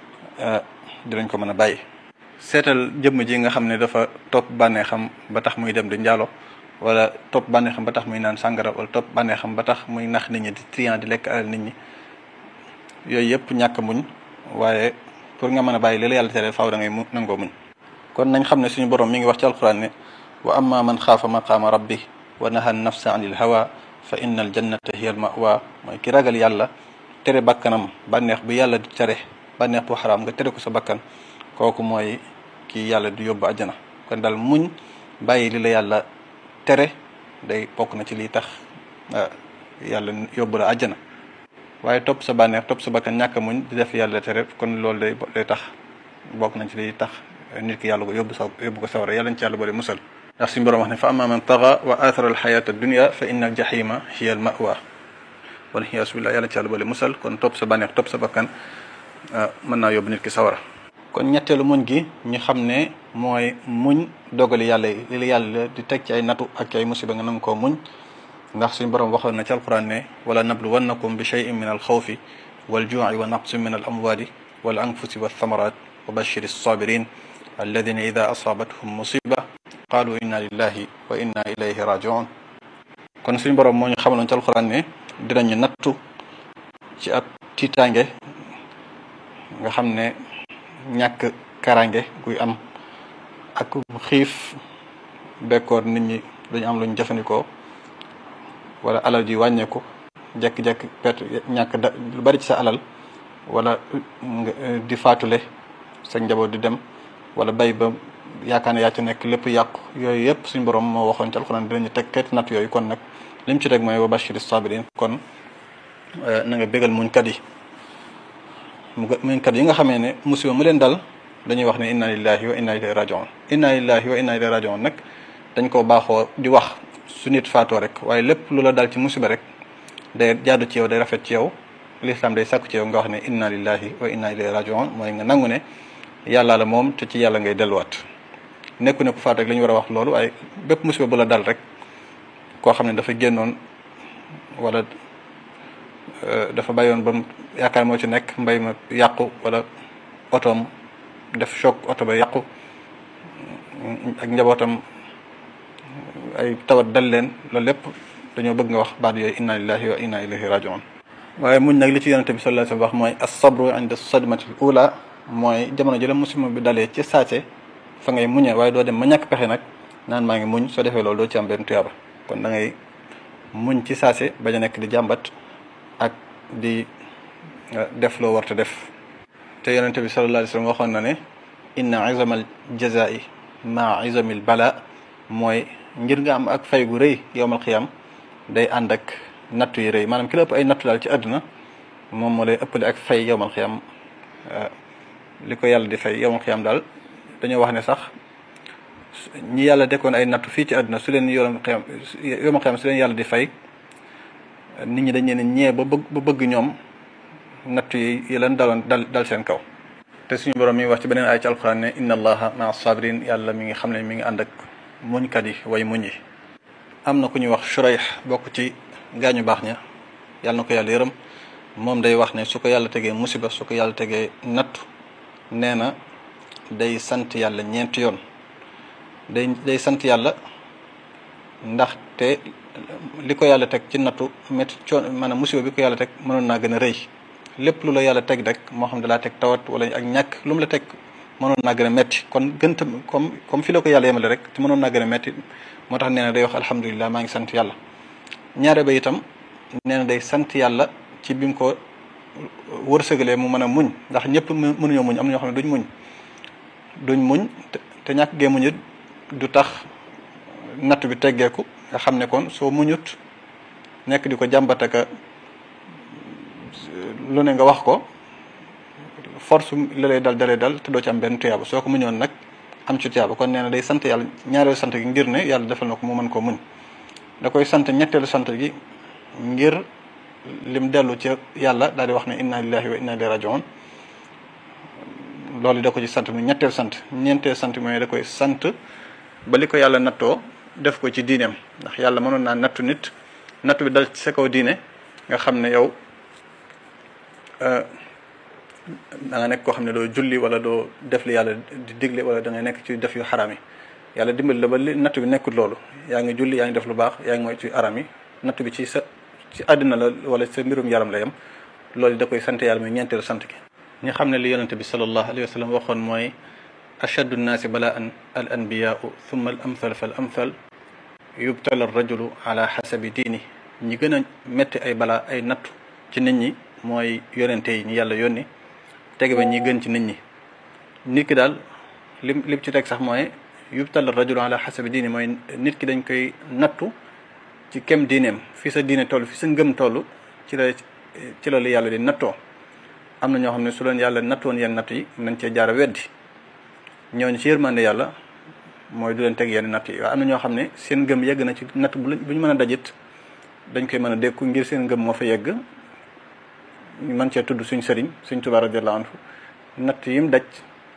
dinañ ko mën a bàyyi seetal jëmm ji nga xam ne dafa topp bànneexam ba tax muy dem di njaalo wala topp bànneexam ba tax muy naan sàngara wala topp bànneexam ba tax muy nax nit ñi di trian di lekk alal nit ñi yooyu yëpp ñàkk muñ waaye pour nga mën a bàyyi li la yàlla tere faaw da ngay mu nangoo muñ kon nañ xam ne suñu borom mi ngi wax ci alquran ne wa amma man xaafa maqaama rabbi wa naha nafsa anil hawa fa inna al jannata hiya al mawa mooy ki ragal yàlla tere bakkanam bànneex bu yàlla di tere bànneex bu xaraam nga tere ko sa bakkan kooku mooy kii yàlla di yóbbu àjjana kon daal muñ bàyyi li la yàlla tere day bokk na ci lii tax yàlla yóbbu la àjjana waaye topp sa bànneex topp sa bakkan ñàkk muñ di def yàlla tere kon loolu day day tax bokk nañ ci lii tax nit ki yàlla ko yóbbu sa yóbbu ko sawara yàlla ñu ci yàlla boole musal ndax suñu borom wax ne fa amma man taxa wa athara al xayata dunia fa inna al jahima hiya al mawa wala xiyaasu billah yàlla ci yàlla boole musal kon topp sa bànneex topp sa bakkan mën naa yóbbu nit ki sawara kon ñetteelu muñ gi ñu xam ne mooy muñ dogali yàlla yi li la yàlla di teg ci ay natu ak ci ay musiba nga nang koo muñ ndax suñu borom waxoon na ci alquran ne wala nabluwannakum bi cheyin min al xawfi wal juuci wa naqsin min al amwali wal anfusi wa thamarat wa bashir sabirin alladina ida asaabathum musiba qaalu inna lillahi wa inna ilayhi rajiun kon suñu borom moo ñu xamaloon ci alquran ne dinañu nattu ci ab tiitaange nga xam ne ñàkk karange guy am ak xiif bekkoor nit ñi dañu am luñ jëfandikoo wala alal ji wàññeeku jekki-jekki perte ñàkk da lu bari ci sa alal wala di faatule sa njaboot di dem wala bay ba yaakaar ne yaa ci nekk lépp yàqu yooyu yëpp suñ borom moo waxoon ci alxuraan dinañu teg xeeti natt yooyu kon nag lim ci teg mooy wa bashiri sabirin kon na nga bégal muñkat yi muñkat yi nga xamee ne musiba mu leen dal dañuy wax ne inna lillahi wa inna ilayhi rajiun inna lillahi wa inna ilayhi rajiun nag dañ ko baaxoo di wax su nit faatoo rek waaye lépp lu la dal ci musiba rek day jaadu ci yow day rafet ci yow l'islam day sàkku ci yow nga wax ne inna lillahi wa inna ilayhi rajiun mooy nga nangu ne yàlla la moom te ci yàlla ngay delluwaat nekku ne ku faat rek la ñu war a wax loolu waaye bépp musiba bu la dal rek koo xam ne dafa génnoon wala dafa bàyyoon ba mu yaakaar moo ci nekk mbay ma yàqu wala otoom def choc oto ba yàqu ak njabootam ay tawat dal leen loolu lépp dañoo bëgg nga wax baat yooyu inna lillahi wa inna ilayhi rajiun waaye muñ nag li ci yonente bi sallallahu alayhi wa sallam wax mooy as-sabru inda sadmati ula mooy jamono jëla musiba bi dalee ci saase fa ngay muñee waaye doo dem ma ñàkk pexe nag naan maa ngi muñ soo defee loolu doo ci am benn tuyaaba kon da ngay muñ ci saase bañ a nekk di jàmbat ak di def loo warta def te yonente bi sallallahu alayhi wa sallam waxoon na ne inna izamal jazai ma izamil bala mooy ngir nga am ak fay gu rëy yowmal xiyam day ànd ak nattu yi rëy maanaam ki la ëpp ay nattu daal ci àdduna moom moo lay ëppale ak fay yowmal xiyam li ko yàlla di fay yowmal xiyam daal dañoo wax ne sax ñi yàlla dekkoon ay nattu fii ci àdduna su leen yowmal xiyam yowmal xiyam su leen yàlla di fay nit ñi dañ leen ñee ba bëgg ba bëgg ñoom nattu yi yi leen daloon dal dal seen kaw te suñu borom mi ngi wax ci beneen ay ci alquran ne inna allaha maa sabirin yàlla mi ngi xam ne mi ngi ànd ak muñkat yi way muñ yi am na ku ñuy wax Shurayh bokk ci gaañu baax ña yàlla na ko yàlla yërëm moom day wax ne su ko yàlla tegee musiba su ko yàlla tegee nattu nee na day sant yàlla ñeenti yoon day day sant yàlla ndaxte li ko yàlla teg ci nattu métti coon maanaam musiba bi ko yàlla teg mënoon naa gën a rëy lépp lu la yàlla teg rek moo xam dalaa teg tawat wala ak ñàkk lu mu la teg mënoon naa gën a métti kon gën tam comme comme fi la ko yàlla yemale rek te mënoon naa gën a métti moo tax nee na day wax alhamdulilah maa ngi sant yàlla ñaare ba itam nee na day sant yàlla ci bi mu ko wërsëgalee mu mën a muñ ndax ñëpp mënuñoo muñ am na ñoo xam ne duñ muñ duñ muñ te ñàkk gee muñ it du tax natt bi teggeeku nga xam ne kon soo muñut nekk di ko jàmbataka lu ne nga wax ko force la lay dal dalee dal te doo ci am benn tuyaaba soo ko muñoon nag am ci tiyaaba kon nee na day sant yàlla ñaareelu sant gi ngir ne yàlla defal na ko mu mën koo muñ da koy sant ñetteelu sant gi ngir lim dellu ci yàlla daal di wax ne inna lillahi wa inna ilayhi rajiun loolu da ko ci sant mu ñetteel sant ñeenteel sant mooy da koy sant ba li ko yàlla nattoo def ko ci diineem ndax yàlla mënoon naa nattu nit nattu bi dal ci sa kaw diine nga xam ne yow da nga nekk koo xam ne doo julli wala doo def li yàlla di digle wala da ngay nekk ci def yu xaraam yi yàlla dimbali la ba li nattu bi nekkul loolu yaa ngi julli yaa ngi def lu baax yaa ngi mooy ci aram yi nattu bi ci sa ci àddina la wala sa mbirum yaram la yem loolu da koy sant yàlla muy ñeenteelu sant gi ñi xam ne li yonente bi sallallahu alayhi wa sallam waxoon mooy ashaddu nnaasi balaan al anbiyaau thumma al amthal fa al amthal yubtala rajulu ala xasabi diini ñi gën a métti ay balaa ay nattu ci nit ñi mooy yonente yi ñi yàlla yónni tege ba ñi gën ci nit ñi nit ki daal lim lim ci teg sax mooy yubtala rajulu ala xasabi diini mooy nit ki dañ koy nattu ci kem diineem fi sa diine toll fi sa ngëm toll ci la ci la la yàlla di nattoo am na ñoo xam ne su leen yàlla nattoon yenn natt yi nañ cee jaara weddi ñooñu ci yërmande yàlla mooy du leen teg yenn natt yi waaye am na ñoo xam ne seen ngëm yegg na ci natt bu ñu mën a dajit dañ koy mën a dékku ngir seen ngëm moo fa yegg man cee tudd suñ sëriñ suñ Tuubaa radiyallaahu anhu natt yim daj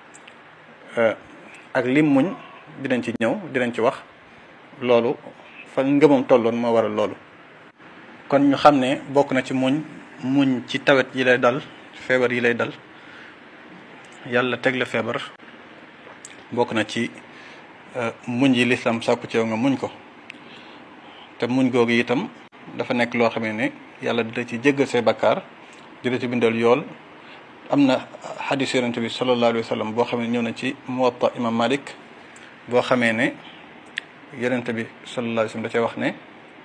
ak lim muñ dinañ ci ñëw dinañ ci wax loolu fa ngëmam tolloon moo waral loolu kon ñu xam ne bokk na ci muñ muñ ci tawet yi lay dal feebar yi lay dal yàlla teg la feebar bokk na ci muñ yi lislam sàkku ci yow nga muñ ko te muñ googu itam dafa nekk loo xam ne yàlla dina ci jéggal say bakkaar dina ci bindal yool am na xadis yonente bi sallallahu alayhi wa sallam boo xam ne ñëw na ci muwatta imam malik boo xamee ne yonente bi sallallahu alayhi wa sallam da cee wax ne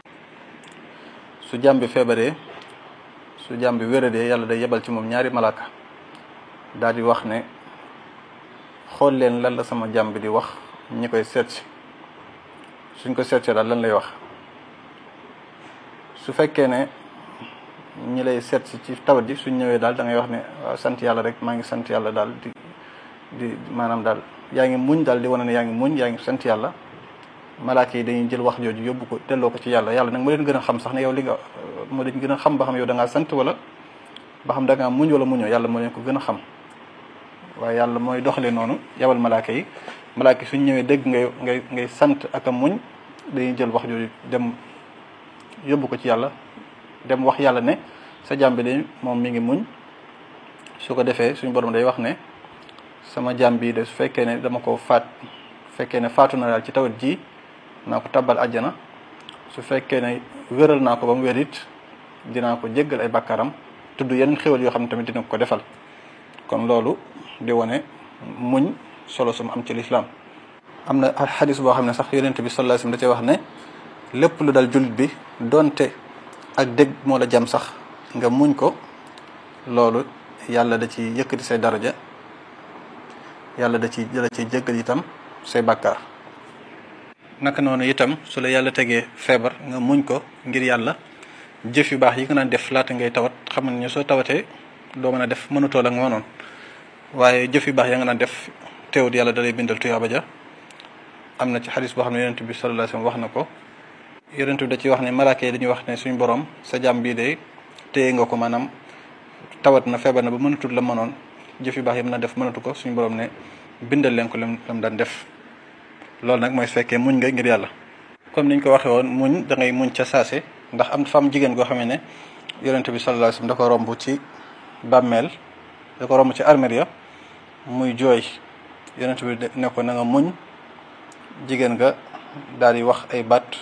su jàmm bi feebaree su jàmm bi wéradee yàlla day yebal ci moom ñaari malaaka daal di wax ne xool leen lan la sama jàmm bi di wax ñi koy seet si suñ ko seet si daal lan lay wax su fekkee ne ñi lay seet si ci tawat ji suñ ñëwee daal da ngay wax ne waaw sant yàlla rek maa ngi sant yàlla daal di di maanaam daal yaa ngi muñ daal di wane ne yaa ngi muñ yaa ngi sant yàlla malaaka yi dañuy jël wax jooju yóbbu ko delloo ko ci yàlla yàlla nag moo leen gën a xam sax ne yow li nga moo leen gën a xam ba xam yow da ngaa sant wala ba xam da ngaa muñ wala muñoo yàlla moo leen ko gën a xam waaye yàlla mooy doxale noonu yabal malaaka yi malaaka yi suñ ñëwee dégg ngay ngay ngay sant ak a muñ dañuy jël wax jooju dem yóbbu ko ci yàlla dem wax yàlla ne sa jaam bi de moom mi ngi muñ su ko defee suñu borom day wax ne sama jaam bi de su fekkee ne dama ko faat fekkee ne faatu na daal ci tawat ji naa ko tabbal àjjana su fekkee ne wéral naa ko ba mu wér it dinaa ko jéggal ay bàkkaaram tudd yeneen xéwal yoo xam ne tamit dina ko defal kon loolu di wane muñ solo sum am ci lislaam am na xadis boo xam ne sax yonent bi sallallahu alayhi wasallam da cee wax ne lépp lu dal jullit bi donte ak dégg moo la jam sax nga muñ ko loolu yàlla da ci yëkkati say daraja yàlla da ci da ci jéggal itam say bàkkaar naka noonu itam su la yàlla tegee feebar nga muñ ko ngir yàlla jëf yu baax yi nga naan def laata ngay tawat xam ne soo tawatee doo mën a def mënutoo la nga mënoon waaye jëf yu baax ya nga naan def teewut yàlla da lay bindal tuyaaba ja am na ci xadis boo xam ne yonent bi sallallahu alayhi wasallam wax na ko yonent bi da ci wax ne malaaka yi dañuy wax ne suñu borom sa jàmm bii de téye nga ko maanaam tawat na feebar na ba mënatul la mënoon jëf yu baax yam na def mënatu ko suñu borom ne bindal leen ko lam lam daan def loolu nag mooy su fekkee muñ nga ngir yàlla comme niñ ko waxee woon muñ da ngay muñ ca saase ndax am fam jigéen goo xamee ne yonent bi sallallahu alayhi wasallam da ko romb ci bàmmeel da ko romb ci armeel ya muy jooy yonent bi ne ko na nga muñ jigéen nga daal di wax ay baat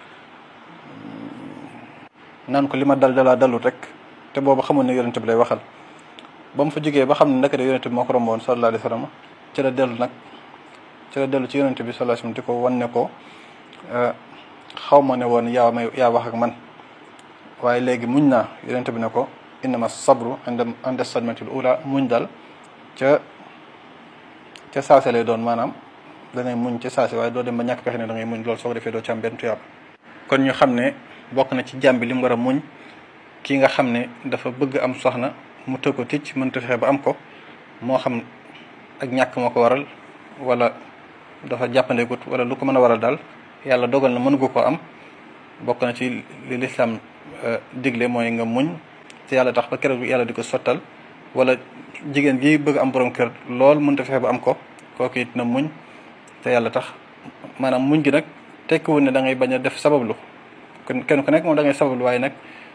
naan ko li ma dal dalaa dalut rek te boobu xamul ne yonent bi lay waxal ba mu fa jógee ba xam ne ndekete yonent bi moo ko romboon sallallahu alayhi wasallam ci la dellu nag ci la dellu ci yonent bi sallallahu alayhi wasallam di ko wan ne ko xaw ma ne woon yaa may yaa wax ak man waaye léegi muñ naa yonent bi ne ko innama sabru inda inda sadmatil ula muñ dal ca ca saase lay doon maanaam dangay muñ ca saase waaye doo dem ba ñàkk pexe ne da ngay muñ loolu soo ko defee doo ci am benn tuyaab kon ñu xam ne bokk na ci jàmm bi li mu war a muñ ki nga xam ne dafa bëgg am soxna mu tëgg ko ticc mënta fexe ba am ko moo xam ak ñàkk moo ko waral wala dafa jàppandegut wala lu ko mën a waral daal yàlla dogal na mënu ko ko am bokk na ci li lislaam digle mooy nga muñ te yàlla tax ba keroog yàlla di ko sottal wala jigéen gi bëgg am borom kër lool mënta fexe ba am ko kooku it na muñ te yàlla tax maanaam muñ gi nag tekkiwul ne da ngay bañ a def sabablu kon kenn ku nekk moom da ngay sabablu waaye nag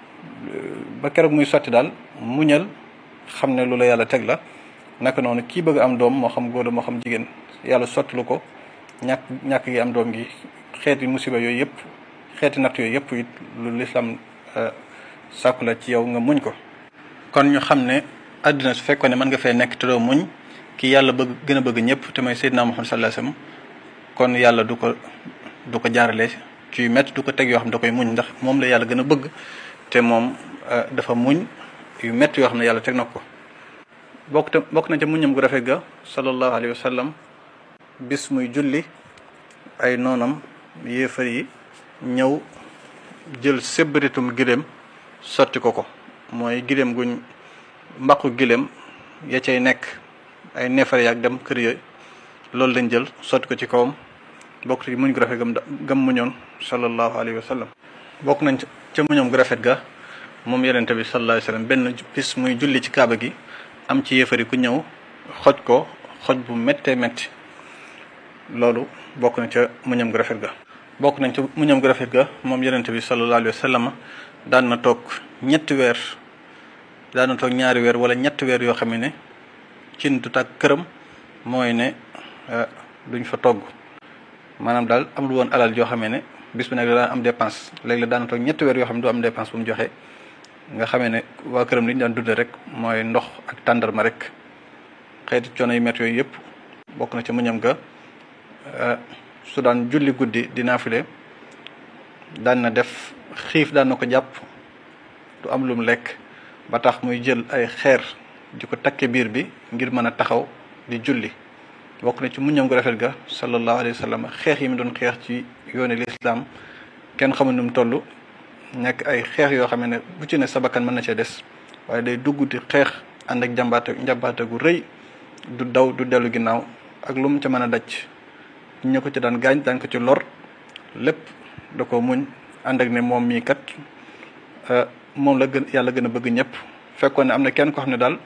ba keroog muy sotti daal muñal xam ne lu la yàlla teg la naka noonu kii bëgg am doom moo xam góor moo xam jigéen yàlla sottalu ko ñàkk ñàkk gi am doom gi xeeti musiba yooyu yëpp xeeti natt yooyu yëpp it lu lislaam sàkku la ci yow nga muñ ko kon ñu xam ne àddina su fekkoon ne mën nga fee nekk te doo muñ ki yàlla bëgg gën a bëgg ñëpp te mooy Seydina Muhammad sallallahu alayhi wasallam kon yàlla du ko du ko jaarale ci métti du ko teg yoo xam ne da koy muñ ndax moom la yàlla gën a bëgg te moom dafa muñ yu métti yoo xam ne yàlla teg na ko bokk te bokk na ca muñam gu rafet ga sallallahu alayhi wasallam bis muy julli ay noonam yéefar yi ñëw jël sébbaritum giléem sotti ko ko mooy giléem guñ mbaqu giléem ya cay nekk ay neefare yaak dem kër yooyu loolu lañ jël sotti ko ci kawam bokk ci muñ gu rafet gam gam muñoon sallallahu alayhi wa sallam bokk nañ ca muñoom gu rafet ga moom yonente bi sallallahu alayhi wa sallam benn bis muy julli ci kaaba gi am ci yéefari ku ñëw xoj ko xoj bu méttee métti loolu bokk na ca muñam gu rafet ga bokk nañ ca muñam gu rafet ga moom yonente bi sallallahu alayhi wa sallam daan na toog ñetti weer daan na toog ñaari weer wala ñetti weer yoo xam ne cin du tàkk këram mooy ne duñ fa togg maanaam daal amul woon alal yoo xam ne bis bu nekk daan am dépense léegi la daan na toog ñetti weer yoo xam ne du am dépense bu mu joxe nga xamee ne waa këram li ñu daan dundee rek mooy ndox ak tàndarma rek xeeti coono yu métti yooyu yëpp bokk na ci muñam ga su daan julli guddi di naafile daan na def xiif daan na ko jàpp du am lum lekk ba tax muy jël ay xeer di ko takke biir bi ngir mën a taxaw di julli bokk na ci muñam gu rafet ga sallallahu alayhi wa sallam xeex yi mu doon xeex ci yooni lislaam kenn xamul nu mu toll nekk ay xeex yoo xam ne bu ci ne sabakan mën na cee des waaye day dugg di xeex ànd ak njàmbaate njàmbaate gu rëy du daw du dellu ginnaaw ak lu mu ca mën a daj ñu ko ci daan gaañ daan ko ci lor lépp da ko muñ ànd ak ne moom mii kat moom la gën yàlla gën a bëgg ñëpp fekkoon ne am na kenn koo xam ne daal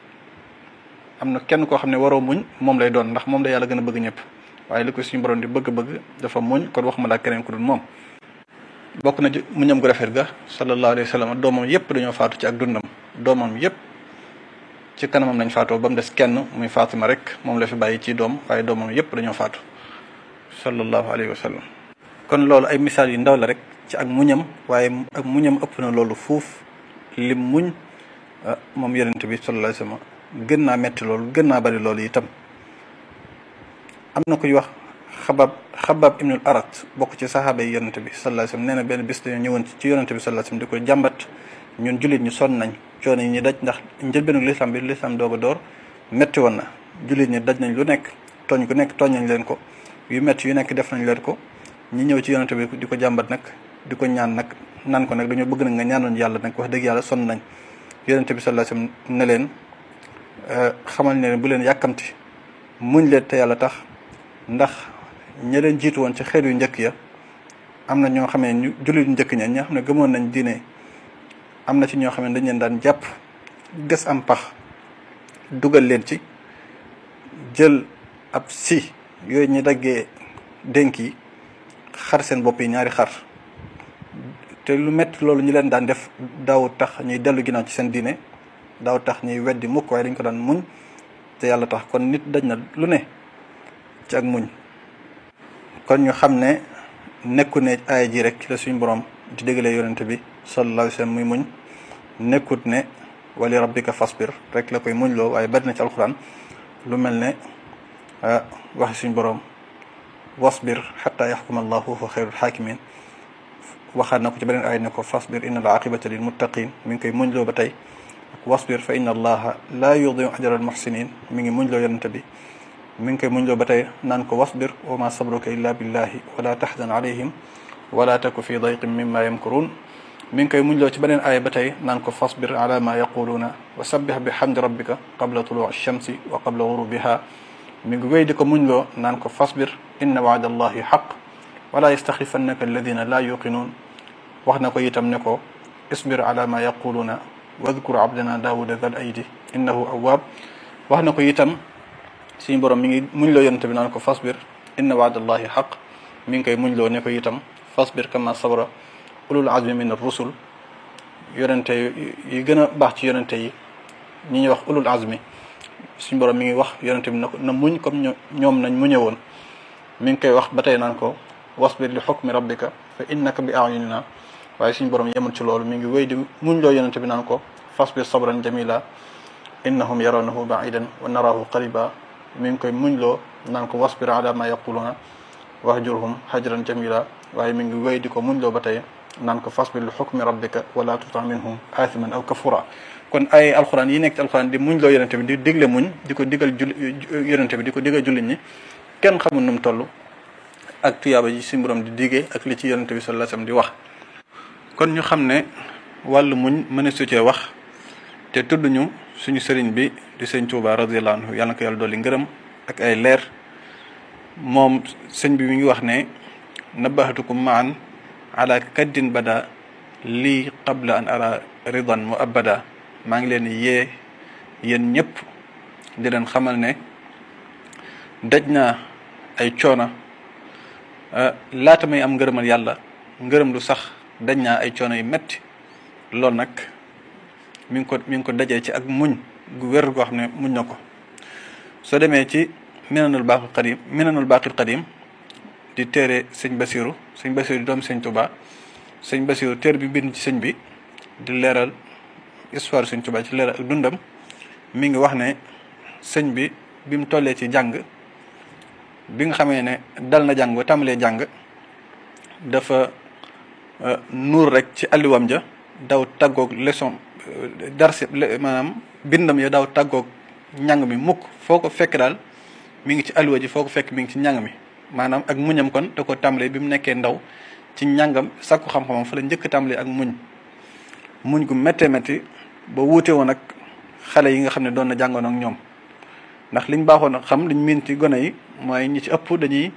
am na kenn koo xam ne waroo muñ moom lay doon ndax moom la yàlla gën a bëgg ñëpp waaye li ko suñu borom di bëgg-bëgg dafa muñ kon wax ma laa keneen ku dul moom bokk na ci muñam gu rafet ga sallallahu alayhi wa sallam doomam yépp dañoo faatu ci ak dundam doomam yépp ci kanamam lañ faatoo ba mu des kenn muy Fatima rek moom la fi bàyyi ci doom waaye doomam yépp dañoo faatu sallallahu alayhi wa sallam kon loolu ay misaal yu ndaw la rek ci ak muñam waaye ak muñam ëpp na loolu fuuf lim muñ moom yonent bi sallallahu alayhi wa sallam gën naa metti loolu gën naa bari loolu itam am na kuy wax xabab xabab ibnul arat bokk ci saxaaba yi yonente bi sallallahu alayhi wasallam nee na benn bis dañoo ñëwoon ci yonente bi sallallahu alayhi wasallam di ko jàmbat ñun jullit ñu sonn nañ coono yi ñu daj ndax njëlbeenu lislaam bi lislaam doog a door metti woon na jullit ñi daj nañ lu nekk tooñ ku nekk tooñ nañ leen ko yu metti yu nekk def nañ leen ko ñi ñëw ci yonente bi di ko jàmbat nag di ko ñaan nag naan ko nag dañoo bëgg nag nga ñaanoon yàlla nag wax dëgg yàlla sonn nañ yonente bi sallallahu alayhi wasallam ne leen xamal ne bu leen yàkkamti muñ leen te yàlla tax ndax ña leen jiitu woon ci xeet yu njëkk ya am na ñoo xam ne ñu jullit njëkk ña ñoo xam ne gëmoon nañ diine am na ci ñoo xam ne dañ leen daan jàpp gas am pax dugal leen ci jël ab si yooyu ñu daggee dénk yi xar seen bopp yi ñaari xar te lu metti loolu ñu leen daan def daaw tax ñuy dellu ginnaaw ci seen diine daaw tax ñuy weddi mukk waaye dañ ko daan muñ te yàlla tax kon nit daj na lu ne ci ak muñ kon ñu xam ne nekku ne aaya ji rek ci la suñu borom di déggalee yonente bi sallallahu alayhi wa sallam muy muñ nekkut ne wali rabbika fasbir rek la koy muñ loo waaye bari na ci alxuraan lu mel ne waxi suñu borom wasbir xata yaxkuma allahu fa xayrul xaakimin waxaat na ko ci beneen aaya ne ko fasbir inna al aqibata lil muttaqin mi ngi koy muñ loo ba tey wasbir fa inna allaha laa yudiu ajra al muxsinin mi ngi muñ loo yonente bi mi ngi koy muñ loo ba tey naan ko wasbir wa ma sabruka illa billahi wala taxzan alayhim wala taku fi dayqin mimma yamkurun mi ngi koy muñ loo ci beneen aaya ba tey naan ko fasbir ala ma yaquluuna wa sabbih bi hamdi rabbika qabla tuluu shamsi wa qabla gurubiha mi ngi wéy di ko muñ loo naan ko fasbir inna waada allahi xaq wala yastaxifannaka alladina laa yuqinuun wax na ko itam ne ko isbir ala ma yaquluuna wadkur abdana daawuda dal aydi innahu awwaab wax na ko itam suñu borom mi ngi muñ loo yonente bi naan ko fasbir inna waadallahi xaq mi ngi koy muñ loo ne ko itam fasbir kama sabra ulul azmi min ar-rusul yonente yi gën a baax ci yonente yi ñi ñuy wax ulul azmi suñu borom mi ngi wax yonente bi na ko na muñ comme ñoom nañ muñe woon mi ngi koy wax ba tey naan ko wasbir li xukmi rabbika fa innaka bi ayunina waaye suñu borom yemul ci loolu mi ngi wéy di muñ loo yonente bi naan ko fasbir sabran jamila innahum yarawnahu baidan wa narahu qariba mi ngi koy muñ loo naan ko wasbir ala ma yaquluna wahjurhum hajran jamila waaye mi ngi wéy di ko muñ loo ba tey naan ko fasbir li xukmi rabbika wala tuta minhum aathiman aw kafura kon ay alxuraan yi nekk ci alxuraan di muñ loo yonente bi di digle muñ di ko digal jul yonente bi di ko digal jullit ñi kenn xamul nu mu toll ak tuyaaba ji suñu borom di digee ak li ci yonente bi sallallahu alayhi wasallam di wax kon ñu xam ne wàllu muñ mën a su cee wax te tudd ñu suñu sëriñ bi di sëñ Tuuba radiyallahu anhu yàlla na ko yàlla dolli ngërëm ak ay leer moom sëñ bi mi ngi wax ne nabahatukum maan ala kaddin bada lii qabla an ara ridan mu abada maa ngi leen yee yéen ñëpp di leen xamal ne daj naa ay coona laata may am ngërëmal yàlla ngërëm lu sax daj naa ay coono yu metti loolu nag mi ngi ko mi ngi ko dajee ci ak muñ gu wér goo xam ne muñ na ko soo demee ci minanul baqil qadim minanul baqil qadim di téere sëñ basiru sëñ basiru di doom sëñ tuba sëñ basiru téere bi bind ci sëñ bi di leeral histoire sëñ tuba ci leeral ak dundam mi ngi wax ne sëñ bi bi mu tollee ci jàng bi nga xamee ne dal na jàng ba tàmbalee jàng dafa nuur rek ci alliwam ja daw tàggoog leçon darsi maanaam bindam ya daw tàggoog njàng mi mukk foo ko fekk daal mi ngi ci alliwa ji foo ko fekk mi ngi ci njàng mi maanaam ak muñam kon da ko tàmbalee bi mu nekkee ndaw ci njàngam sakku xam-xamam fa la njëkk tàmbalee ak muñ muñ gu méttee métti ba wuute woon ak xale yi nga xam ne doon na jàngoon ak ñoom ndax liñ baaxoon a xam liñ miin ci gone yi mooy ñi ci ëpp dañuy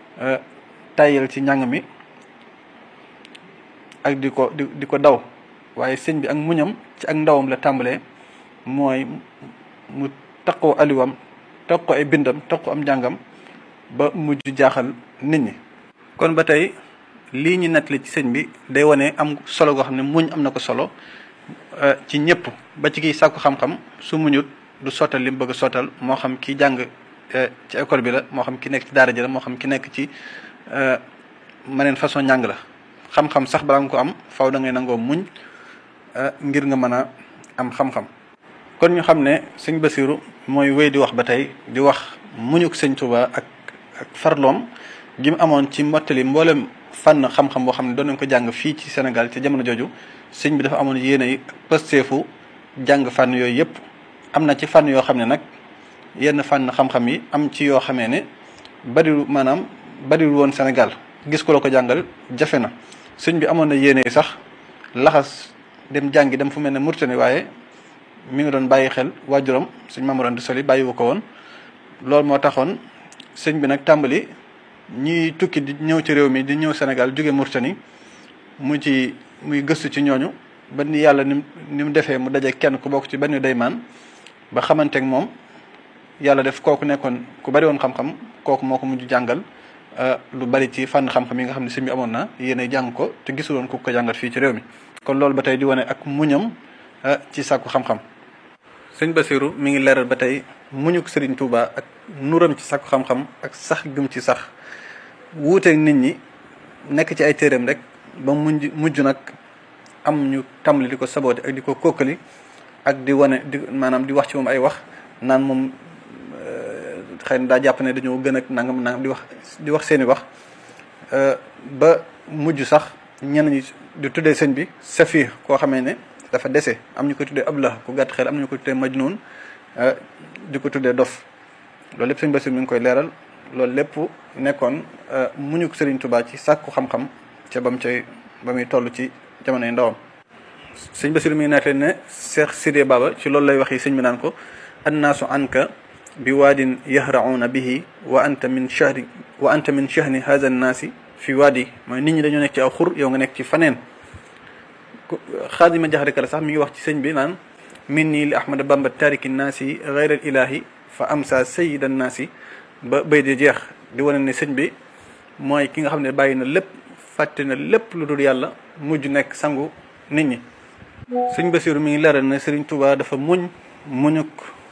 tayal ci njàng mi ak di ko di di ko daw waaye sëñ bi ak muñam ci ak ndawam la tàmbalee mooy mu taqoo aliwam taqoo ay bindam taqoo am njàngam ba mujj jaaxal nit ñi. kon ba tey lii ñu nettali ci sëñ bi day wane am solo goo xam ne muñ am na ko solo ci ñëpp ba ci kiy sàkku xam-xam su muñut du sottal li mu bëgg a sottal moo xam ki jàng ci école bi la moo xam ki nekk ci daara ji la moo xam ki nekk ci maneen façon njàng la xam-xam sax balaa nga ko am faw da ngay nangoo muñ ngir nga mën a am xam-xam kon ñu xam ne sëñ Basiru mooy wéy di wax ba tey di wax muñuk sëñ Tuba ak ak farloom gi mu amoon ci mottali mboolem fànn xam-xam boo xam ne doon nañ ko jàng fii ci Sénégal ci jamono jooju sëñ bi dafa amoon yéene yi pësteefu jàng fànn yooyu yëpp am na ci fànn yoo xam ne nag yenn fànn xam-xam yi am ci yoo xamee ne bariwul maanaam bariwul woon Sénégal gis ko la ko jàngal jafe na sëñ bi amoon na yéene yi sax laxas dem jàngi dem fu mel ne Mauritanie waaye mi ngi doon bàyyi xel waajuram sëñ Mamadou Anta Sali bàyyiwu ko woon loolu moo taxoon sëñ bi nag tàmbali ñiy tukki di ñëw ci réew mi di ñëw Sénégal jóge Mauritanie mu ci muy gëstu ci ñooñu ba ni yàlla ni ni mu defee mu daje kenn ku bokk ci benn daymaan ba xamanteeg moom yàlla def kooku nekkoon ku bari woon xam-xam kooku moo ko mujj jàngal lu bari ci fànn xam-xam yi nga xam ne sëñ bi amoon na yéen jàng ko te gisuloon ku ko jàngal fii ci réew mi kon loolu ba tey di wane ak muñam ci sàkku xam-xam sëñ Basiru mi ngi leeral ba tey muñuk Sëriñ Tuuba ak nuram ci sàkku xam-xam ak sax gëm ci sax wuuteeg nit ñi nekk ci ay téeréem rek ba mujj mujj nag am ñu tàmbali di ko saboote ak di ko kokkali ak di wane di maanaam di wax ci moom ay wax naan moom xëy na daa jàpp ne dañoo gën ak nangam nangam di wax di wax seeni wax ba mujj sax ñenn ñi di tuddee sëñ bi safir koo xamee ne dafa dese am ñu ko tuddee ablah ku gàtt xel am ñu ko tuddee majnun di ko tuddee dof loolu lépp sëñ Basiru mi ngi koy leeral loolu lépp nekkoon muñu Sëriñ Tuubaa ci sàkku xam-xam ca ba mu cay ba muy toll ci jamonoy ndawam sëñ Basiru mi ngi nettali ne Cheikh Sidé Baba ci loolu lay wax yi sëñ bi naan ko annaasu anka bi waadin yahrauna bihi wa anta min shahri wa anta min shahni hadha nnaasi fi waadi mooy nit ñi dañoo nekk ci aw xur yow nga nekk ci faneen xaadima jaxare kala sax mi ngi wax ci sëñ bi naan min nii li ahmada bamba tariki nnaasi gayra al ilahi fa amsa sayida nnaasi ba bay di jeex di wane ne sëñ bi mooy ki nga xam ne bàyyi na lépp fàtte na lépp lu dul yàlla mujj nekk sangu nit ñi sëñ Basiru mi ngi leeral ne Sëriñ Tuubaa dafa muñ muñuk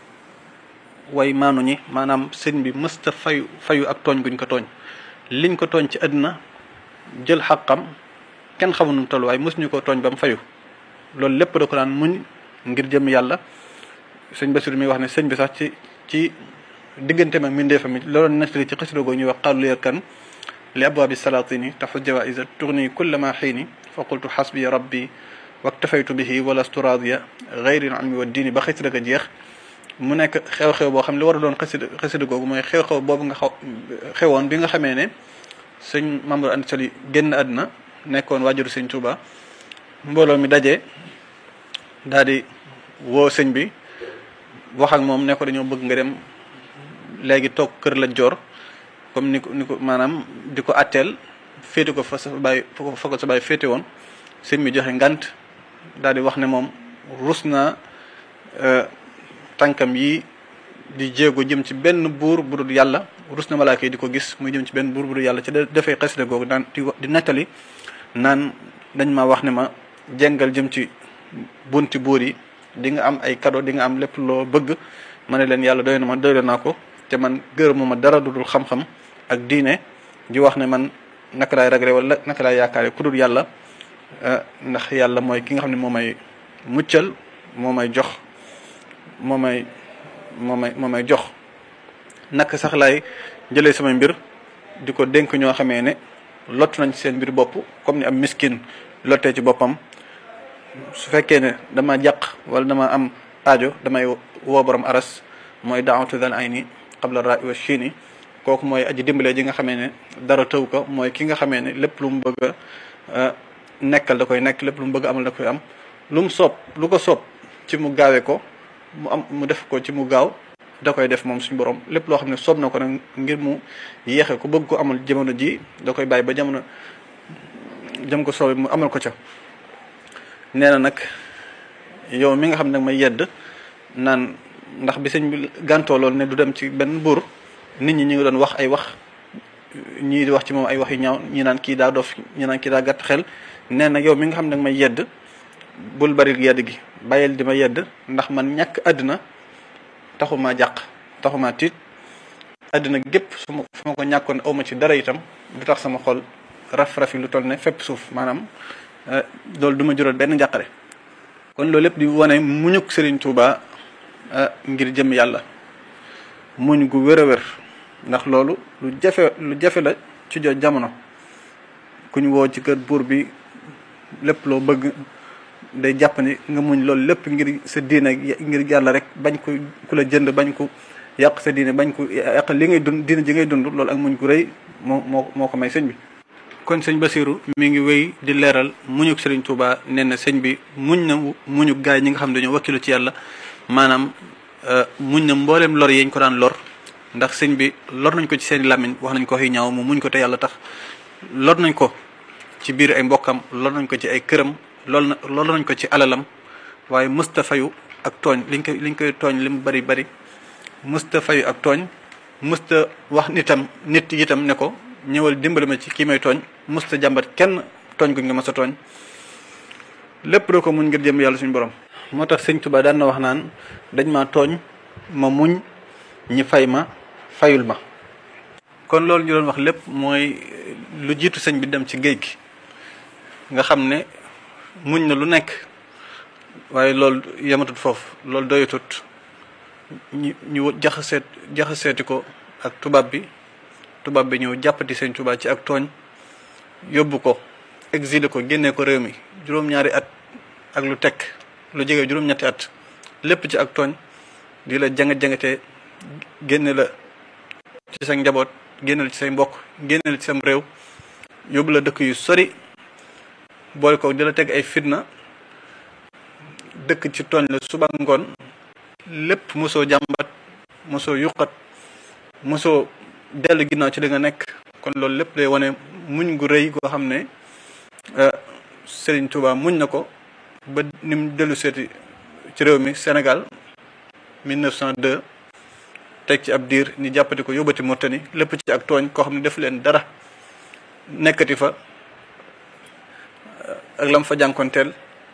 way maanu ñi maanaam sëñ bi mësta fayu fayu ak tooñ guñ ko tooñ liñ ko tooñ ci àddina jël xaqam kenn xamul nu toll waaye mësuñu ko tooñ ba mu fayu loolu lépp da ko daan muñ ngir jëm yàlla sëñ Basiru mi wax ne sëñ bi sax ci ci diggante mag mindeefa mi loolu nettali ci xasida goo ñuy wax xaalu leer kan li abwaabi salatini taxu jawaisa tourni kulla ma xiini fa qultu xasbi rabbi waktafaytu bihi walastu radiya gayri almi wa diini ba xasida ga jeex mu nekk xew-xew boo xam li war a doon xasida xasida googu mooy xew-xew boobu nga xaw xewoon bi nga xamee ne sëñ Mamadou Anta Sali génn àdduna nekkoon waajuru sëñ Touba mbooloo mi daje daal di woo sëñ bi wax ak moom ne ko dañoo bëgg nga dem léegi toog kër la joor comme ni ko ni ko maanaam di ko atteel féete ko fa sa bàyyi fa ko sa bàyyi féete woon sëñ bi joxe ngant daal di wax ne moom rus naa tànkam yi di jéego jëm ci benn buur bu dul yàlla rus na malaaka yi di ko gis muy jëm ci benn buur bu dul yàlla ci dafay xasida googu daan di di nettali naan dañ ma wax ne ma jengal jëm ci bunti buur yi di nga am ay cadeau di nga am lépp loo bëgg ma ne leen yàlla doy na ma doy naa ko te man gërëmu ma dara dudul xam-xam ak diine di wax ne man naka laay ragre wala naka laay yaakaare ku dul yàlla ndax yàlla mooy ki nga xam ne moo may muccal moo may jox moo may moo may moo may jox naka sax laay jëlee samay mbir di ko dénk ñoo xamee ne lott nañ ci seen mbir bopp comme ni am miskin lottee ci boppam su fekkee ne dama jàq wala dama am aajo damay woo borom aras mooy daawatu dal ay ni qabla raa wa chini kooku mooy aji dimbalee ji nga xamee ne dara tëw ko mooy ki nga xamee ne lépp lu mu bëgg a nekkal da koy nekk lépp lu mu bëgg amal da koy am lu mu soob lu ko soob ci mu gaawee ko mu am mu def ko ci mu gaaw da koy def moom suñu borom lépp loo xam ne soob na ko nag ngir mu yéexe ko bëgg ko amal jamono ji da koy bàyyi ba jamono jëm ko soobe mu amal ko ca nee na nag yow mi nga xam ne nag may yedd naan ndax bi sëñ bi gàntoo loolu ne du dem ci benn buur nit ñi ñu ngi doon wax ay wax ñii di wax ci moom ay wax yu ñaaw ñi naan kii daa dof ñi naan kii daa gàtt xel nee na yow mi nga xam ne nag may yedd bul bari yedd gi bàyyil di ma yedd ndax man ñàkk àddina taxumaa jàq taxumaa tiit àddina gépp su ma su ma ko ñàkkoon awma ci dara itam du tax sama xol raf-rafi lu toll ne fépp suuf maanaam loolu du ma jural benn njàqare kon loolu lépp di wane muñuk Serigne Touba ngir jëm yàlla muñ gu wér a wér ndax loolu lu jafe lu jafe la ci jo jamono kuñ woo ci kër buur bi lépp loo bëgg day jàpp ni nga muñ loolu lépp ngir sa diine ngir yàlla rek bañ ko ku la jënd bañ ko yàq sa diine bañ ko yàq li ngay dund diine ji ngay dund loolu ak muñ gu rëy moo moo moo ko may sëñ bi kon sëñ Basiru mi ngi wéy di leeral muñuk Sëriñ Tuuba nee na sëñ bi muñ na muñuk gaay ñi nga xam ne dañoo wakkilu ci yàlla maanaam muñ na mbooleem lor yeñ ko daan lor ndax sëñ bi lor nañ ko ci seeni làmmiñ wax nañ ko xi ñaaw mu muñ ko te yàlla tax lor nañ ko ci biir ay mbokkam lor nañ ko ci ay këram lool na lor nañ ko ci alalam waaye mësta fayu ak tooñ liñ koy liñ koy tooñ li mu bari bari mësta fayu ak tooñ mësta wax nitam nit itam ne ko ñëwal dimbali ma ci kii may tooñ mësta jàmbat kenn tooñ guñ nga mas a tooñ lépp doo ko muñ ngir jëm yàlla suñu borom moo tax sëñ Tuba daan na wax naan dañ ma tooñ ma muñ ñi fay ma fayul ma kon loolu ñu doon wax lépp mooy lu jiitu sëñ bi dem ci géej gi nga xam ne muñ na lu nekk waaye loolu yematut foofu loolu doyatut ñu ñu jaxaseet jaxaseeti ko ak tubaab bi tubaab bi ñëw jàppati sëñ Tuba ci ak tooñ yóbbu ko exilé ko génnee ko réew mi juróom-ñaari at ak lu tekk lu jege juróom-ñetti at lépp ci ak tooñ di la janga-jangatee génne la ci sa njaboot génne la ci say mbokk génne la ci sam réew yóbbu la dëkk yu sori boole ko di la teg ay fitna dëkk ci tooñ la suba ngoon lépp mosoo jàmbat mosoo yuqat mosoo dellu ginnaaw ci li nga nekk kon loolu lépp day wane muñ gu rëy goo xam ne Serigne Touba muñ na ko ba ni mu dellu seeti ci réew mi Sénégal 1902 teg ci ab diir ñu jàppati ko yóbbati Mauritanie lépp ci ak tooñ koo xam ne def leen dara nekkati fa ak lam fa jànkonteel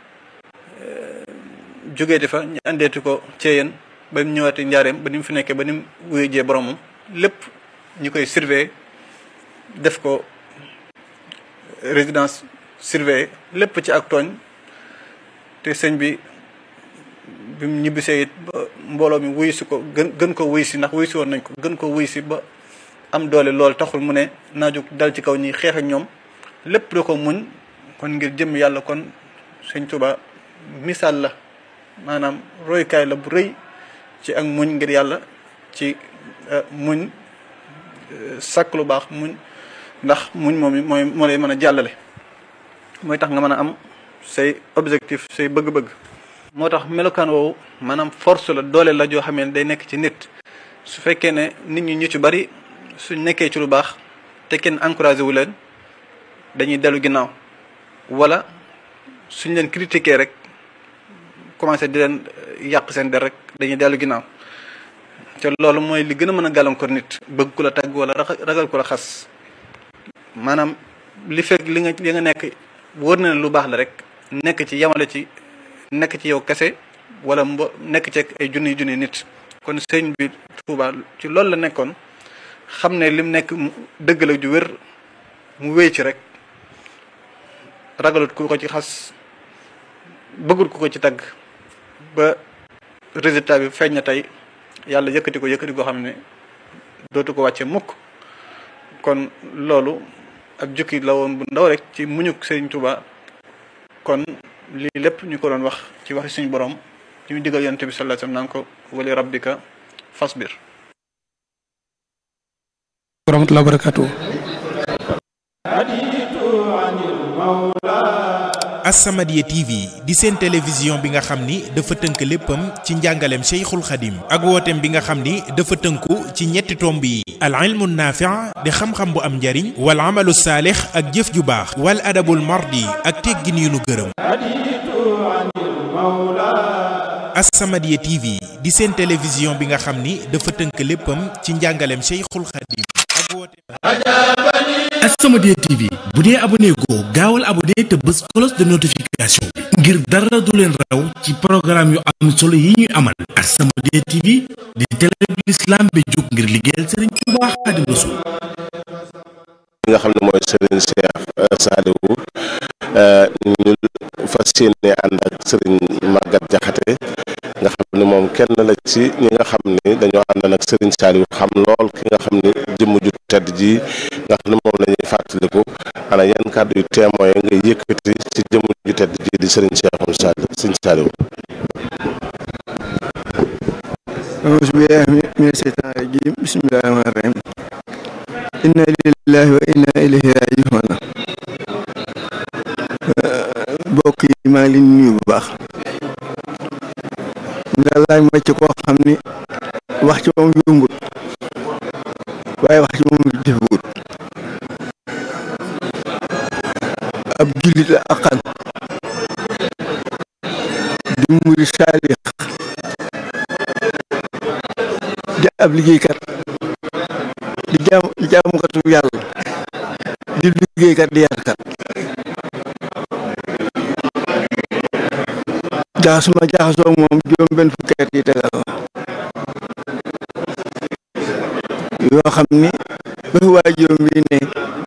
jógeeti fa ñu andeeti ko ceeyeen ba mu ñëwaati njaareem ba ni mu fi nekkee ba ni mu wuyu jee boromam lépp ñu koy surveiller def ko résidence surveillée lépp ci ak tooñ te sëñ bi bi mu ñibbisee it ba mbooloo mi wuyu si ko gën gën ko wuyu si ndax wuyu si woon nañ ko gën ko wuyu si ba am doole lool taxul mu ne naa jóg dal ci kaw ñi xeex ak ñoom lépp da ko muñ kon ngir jëm yàlla kon sëñ Tuba misaal la maanaam royukaay la bu rëy ci ak muñ ngir yàlla ci muñ sàkk lu baax muñ ndax muñ moom mooy moo lay mën a jàllale mooy tax nga mën a am say objectif say bëgg-bëgg moo tax melokaan woowu maanaam force la doole la joo xamee ne day nekk ci nit su fekkee ne nit ñi ñu ci bari suñ nekkee ci lu baax te kenn encouragé wu leen dañuy dellu ginnaaw wala suñ leen critiquer rek commencé di leen yàq seen der rek dañuy dellu ginnaaw te loolu mooy li gën a mën a gàllankoor nit bëgg ku la tàgg wala ragal ku la xas maanaam li fekk li nga li nga nekk wóor na ne lu baax la rek nekk ci yamale ci nekk ci yow kese wala mbo nekk ci ay junni junni nit kon sëñ bi Tuuba ci loolu la nekkoon xam ne lim nekk dëgg la ju wér mu wéy ci rek ragalut ku ko ci xas bëggul ku ko ci tagg ba résultat bi feeñ na tey yàlla yëkkati ko yëkkati goo xam ne dootu ko wàcce mukk kon loolu ab jukki la woon bu ndaw rek ci muñuk Sëriñ Tuuba kon lii lépp ñu ko doon wax ci waxi suñu borom ci ñu digal yonent bi sallallahu alayhi wasallam naan ko wali rabbika fasbir wa rahmatullahi wa barakatuh As-Samadiyya TV di seen télévision bi nga xam ni dafa tënk léppam ci njàngaleem Cheikhul Khadim ak wooteem bi nga xam ni dafa tënku ci ñetti tomb yi al ilmu naafi' di xam-xam bu am njariñ wal amalu saalix ak jëf ju baax wal adabul mardi ak teggin yu nu gërëm As-Samadiyya TV di seen télévision bi nga xam ni dafa tënk léppam ci njàngaleem Cheikhul Khadim ak wooteem As-Samadiyya TV bu dee abonné goo gaawal abonné te bës cloche de notification bi ngir dara du leen raw ci programme yu am solo yi ñuy amal As-Samadiyya TV di télé bi l'islam bi jóg ngir liggéeyal Serigne Touba Xaadimu Rasuul nga xam ne mooy Serigne Cheikh Saliou ñu fas yéene ànd ak Serigne Maguette Diakhaté nga xam ne moom kenn la ci ñi nga xam ni dañoo ànd ak Serigne Saliou xam lool ki nga xam ni jëmm ju tedd ji nga xam ne moom la ñuy fàttaliku ana yan kàddu yu témoin nga yëkkati ci jëmm ju tedd ji di Serigne Cheikh Saliou Serigne Saliou auzu billahi mina shaytaani rajiim bismillahi rahmaani rahiim inna lillahi wa inna ilayhi raaji'uun mbokk yi maa ngi leen di nuyu bu baax nga laaj ma ci koo xam ni wax ci moom yombut waaye wax ci moom jëfewut ab jullit la aqan di murid saalix di ab liggéeykat di jaam di jaamukatu yàlla di liggéeykat di yarkat jaxasuma jaxasoo moom juróom benn fukki at yi tegal la yoo xam ni ba fi waa juróom bi ne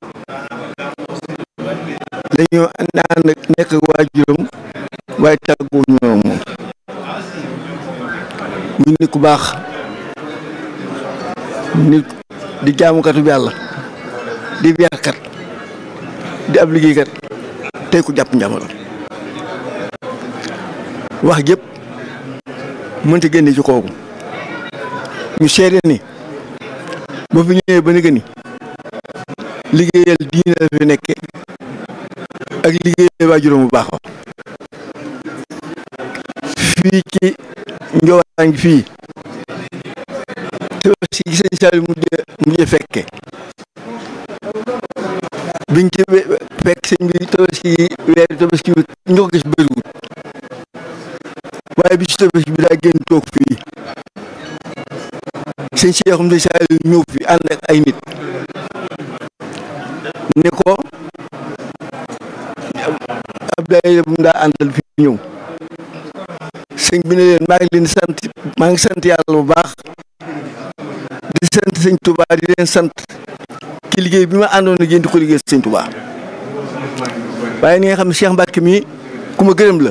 dañoo ànd nekk waa juróom waaye tàgguwu ñoo moom muy nit ku baax nit di jaamukatu yàlla di yarkat di ab liggéeykat tey ku jàpp njàmbaram wax jëpp mënta génne ci kooku ñu seede ni ba fi ñëwee ba ni liggéeyal diine la fi nekke ak liggéeyal waajuram bu baax fii ci njowaan gi fii gi sëñ Saliou mujj mujj fekke biñ ci fekk sëñ bi tabaski weeri tabaski bi ñu ko gis bëriwut waaye bi ci tabaski bi daa génn toog fii sëñ Cheikhoum sëñ Saliou ñëw fi ànd ak ay nit ne ko ab daayira bu mu daa àndal fi ñëw sëñ bi ne leen maa ngi leen sant maa ngi sant yàlla bu baax di sant sëñ Touba di leen sant ci liggéey bi ma àndoon ak yéen di ko liggéey sëñ Touba waaye ni nga xam ne Cheikh Mbacke mii ku ma gërëm la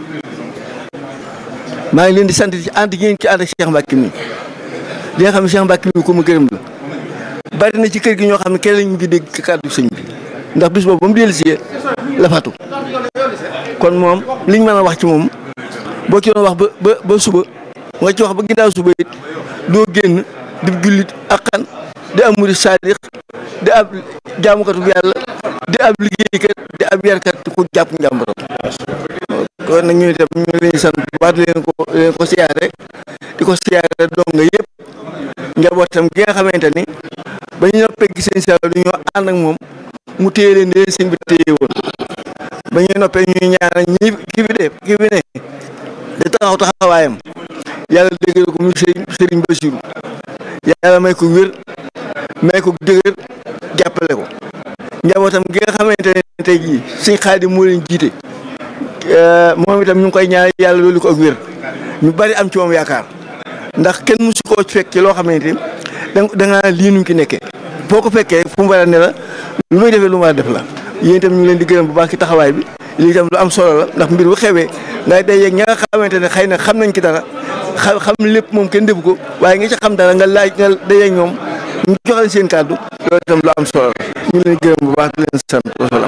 maa ngi leen di sant ci ànd ngeen ci ànd ak Cheikh Mbacke mii di nga xam ne Cheikh Mbacke mii ku ma gërëm la bari na ci kër gi ñoo xam ne kenn lañu ngi dégg kàddu sëñ bi ndax bis boobu ba mu dellusee la fatu kon moom liñ mën a wax ci moom boo ci doon wax ba ba ba suba nga ci wax ba ginnaaw suba it doo génn di jullit akkan di am murid saadix di ab jaamukatu yàlla di ab liggéeykat di ab yarkat ku jàpp njàmbaram kon nag ñu itam ñu leen sant bu baax di leen ko leen ko siyaare di ko siyaare donga yëpp njabootam gi nga xamante ni ba ñu noppee gis sëñ Saliou du ñoo ànd ak moom mu téye leen di leen sëñ bi téye woon ba ñuy noppee ñuy ñaanal ñi ki fi def ki fi ne da taxaw taxawaayam yàlla déggal ko muy sëriñ sëriñ Basiru yàlla may ko wér may ko dëgër jàppale ko njabootam gi nga xamante ne tey jii sëñ Xaadim moo leen jiite moom itam ñu ngi koy ñaan yàlla loolu ko ak wér ñu bari am ci moom yaakaar ndax kenn mësu koo fekk ci loo xamante ni da nga lii nu ki nekkee foo ko fekkee fu mu war a ne la lu muy defee lu mu war a def la yéen itam ñu ngi leen di gërëm bu baax ci taxawaay bi lii itam lu am solo la ndax mbir bu xewee ngay day yeeg ña nga xamante ne xëy na xam nañ ci dara xam xam lépp moom kenn defu ko waaye nga ci xam dara nga laaj nga day yeeg ñoom ñu joxe seen kàddu loolu itam lu am solo la ñu ngi leen di gërëm bu baax di leen sant wasalaam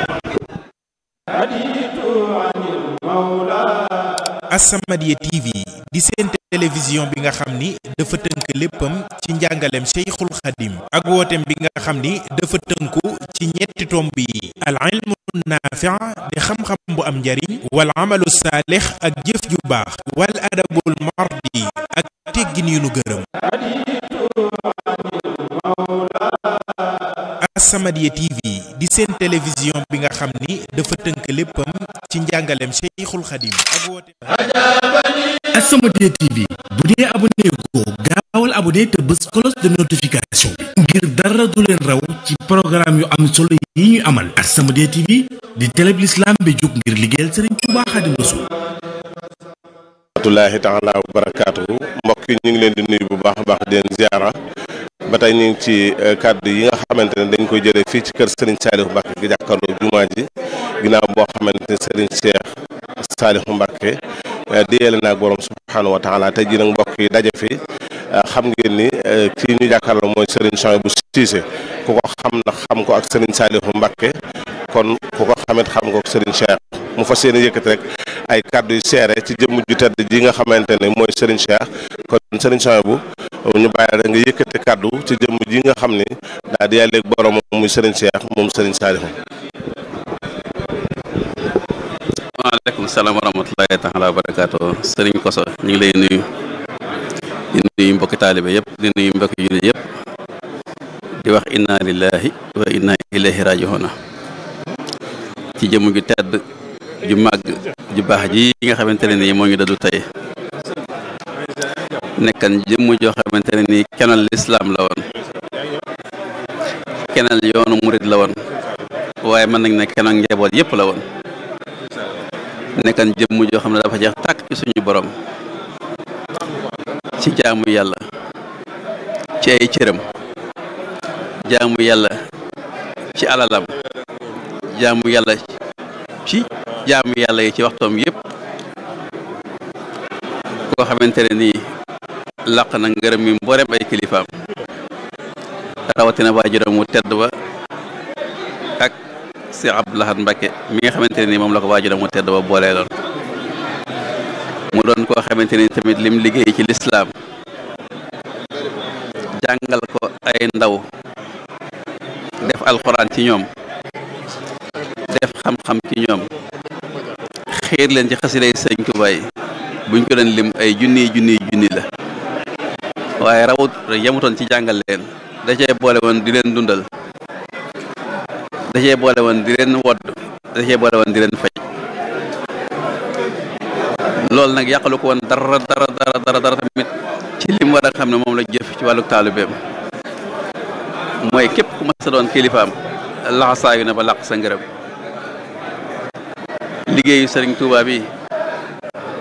As-Samadiyya TV di seen télévision bi nga xam ni dafa tënk léppam ci njàngaleem Cheikhul Khadim ak wooteem bi nga xam ni dafa tënku ci ñetti tomb yi al ilmu naafi' di xam-xam bu am njariñ wal amalu saalix ak jëf ju baax wal adabul mardi ak teggin yu nu gërëm As-Samadiyya TV di seen télévision bi nga xam ni dafa tënk léppam ci njàngaleem Cheikhul Khadim ak wooteem As-Samadiyya TV bu dee abonné ko gaawal abonné te bës cloche de notification bi ngir dara du leen raw ci programme yu am solo yi ñuy amal As-Samadiyya TV di télé bi l'islam bi jóg ngir liggéeyal Sëriñ Tuubaa Xaadimu Rasuul rahmatullahi taala wa barakaatuhu mbokk yi ñu ngi leen di nuyu bu baax a baax di leen ziara ba tey ñu ngi ci kàddu yi nga xamante ne dañ koy jëlee fii ci kër Serigne Saliou Mbacke gi jàkkaarloo jumaa ji ginnaaw boo xamante ne Serigne Cheikh Saliou Mbacke déyale naag borom subhaanahu wa taala tey jii nag mbokk yi daje fi xam ngeen ni kii ñu jàkkaarloo mooy Serigne Souhaïbou Cissé ku ko xam na xam ko ak Serigne Saliou Mbacke kon ku ko xamit xam ko ak Serigne Cheikh mu fas yéene yëkkati rek ay kàddu yu seere ci jëmm ju tedd ji nga xamante ne mooy Serigne Cheikh kon Serigne Souhaïbou ñu bàyyi rek nga yëkkati kàddu ci jëmm ji nga xam ni daal di yàlleeg borom muy Serigne Cheikh moom Serigne Saliou. waaleykum salaam wa rahmatulahi taala wa barakaatu Serigne Koso ñu ngi lay nuyu di nuyu mbokki taalibe yëpp di nuyu mbokki jullit yëpp di wax inna lillahi wa inna ilayhi rajiuna ci jëmm ju tedd ju màgg ju baax ji nga xamante ne nii moo ngi dadu tey nekkan jëmm joo xamante ne nii kenal lislaam la woon kenal yoonu murit la woon waaye mën nañ ne kenal njaboot yépp la woon nekkan jëmm joo xam ne dafa jeex tàkk ci suñu borom ci jaamu yàlla ci ay cëram jaamu yàlla ci alalam jaamu yàlla ci jaamu yàlla yi ci waxtoom yépp koo xamante ne nii làq na ngërëm mi mboolem ay kilifaam rawatina waajuram mu tedd ba ak Cheikh Abdou Lahad Mbacké mi nga xamante ne nii moom la ko waajuram mu tedd ba boolee loon mu doon koo xamante ni tamit lim liggéey ci lislaam jàngal ko ay ndaw def alxuraan ci ñoom def xam-xam ci ñoom xiir leen ci xasiday sëñ Tuubaa yi buñ ko doon lim ay junniy junniy junni la waaye rawut yemutoon ci jàngal leen da cee boole woon di leen dundal da cee boole woon di leen wodd da cee boole woon di leen faj loolu nag yàqalu ko woon dara dara dara dara dara tamit ci lim war a xam ne moom la jëf ci wàllu taalibeem mooy képp ku mas a doon kilifaam laxasaayu na ba làq sa ngërëm liggéeyu sëriñ Tuubaa bi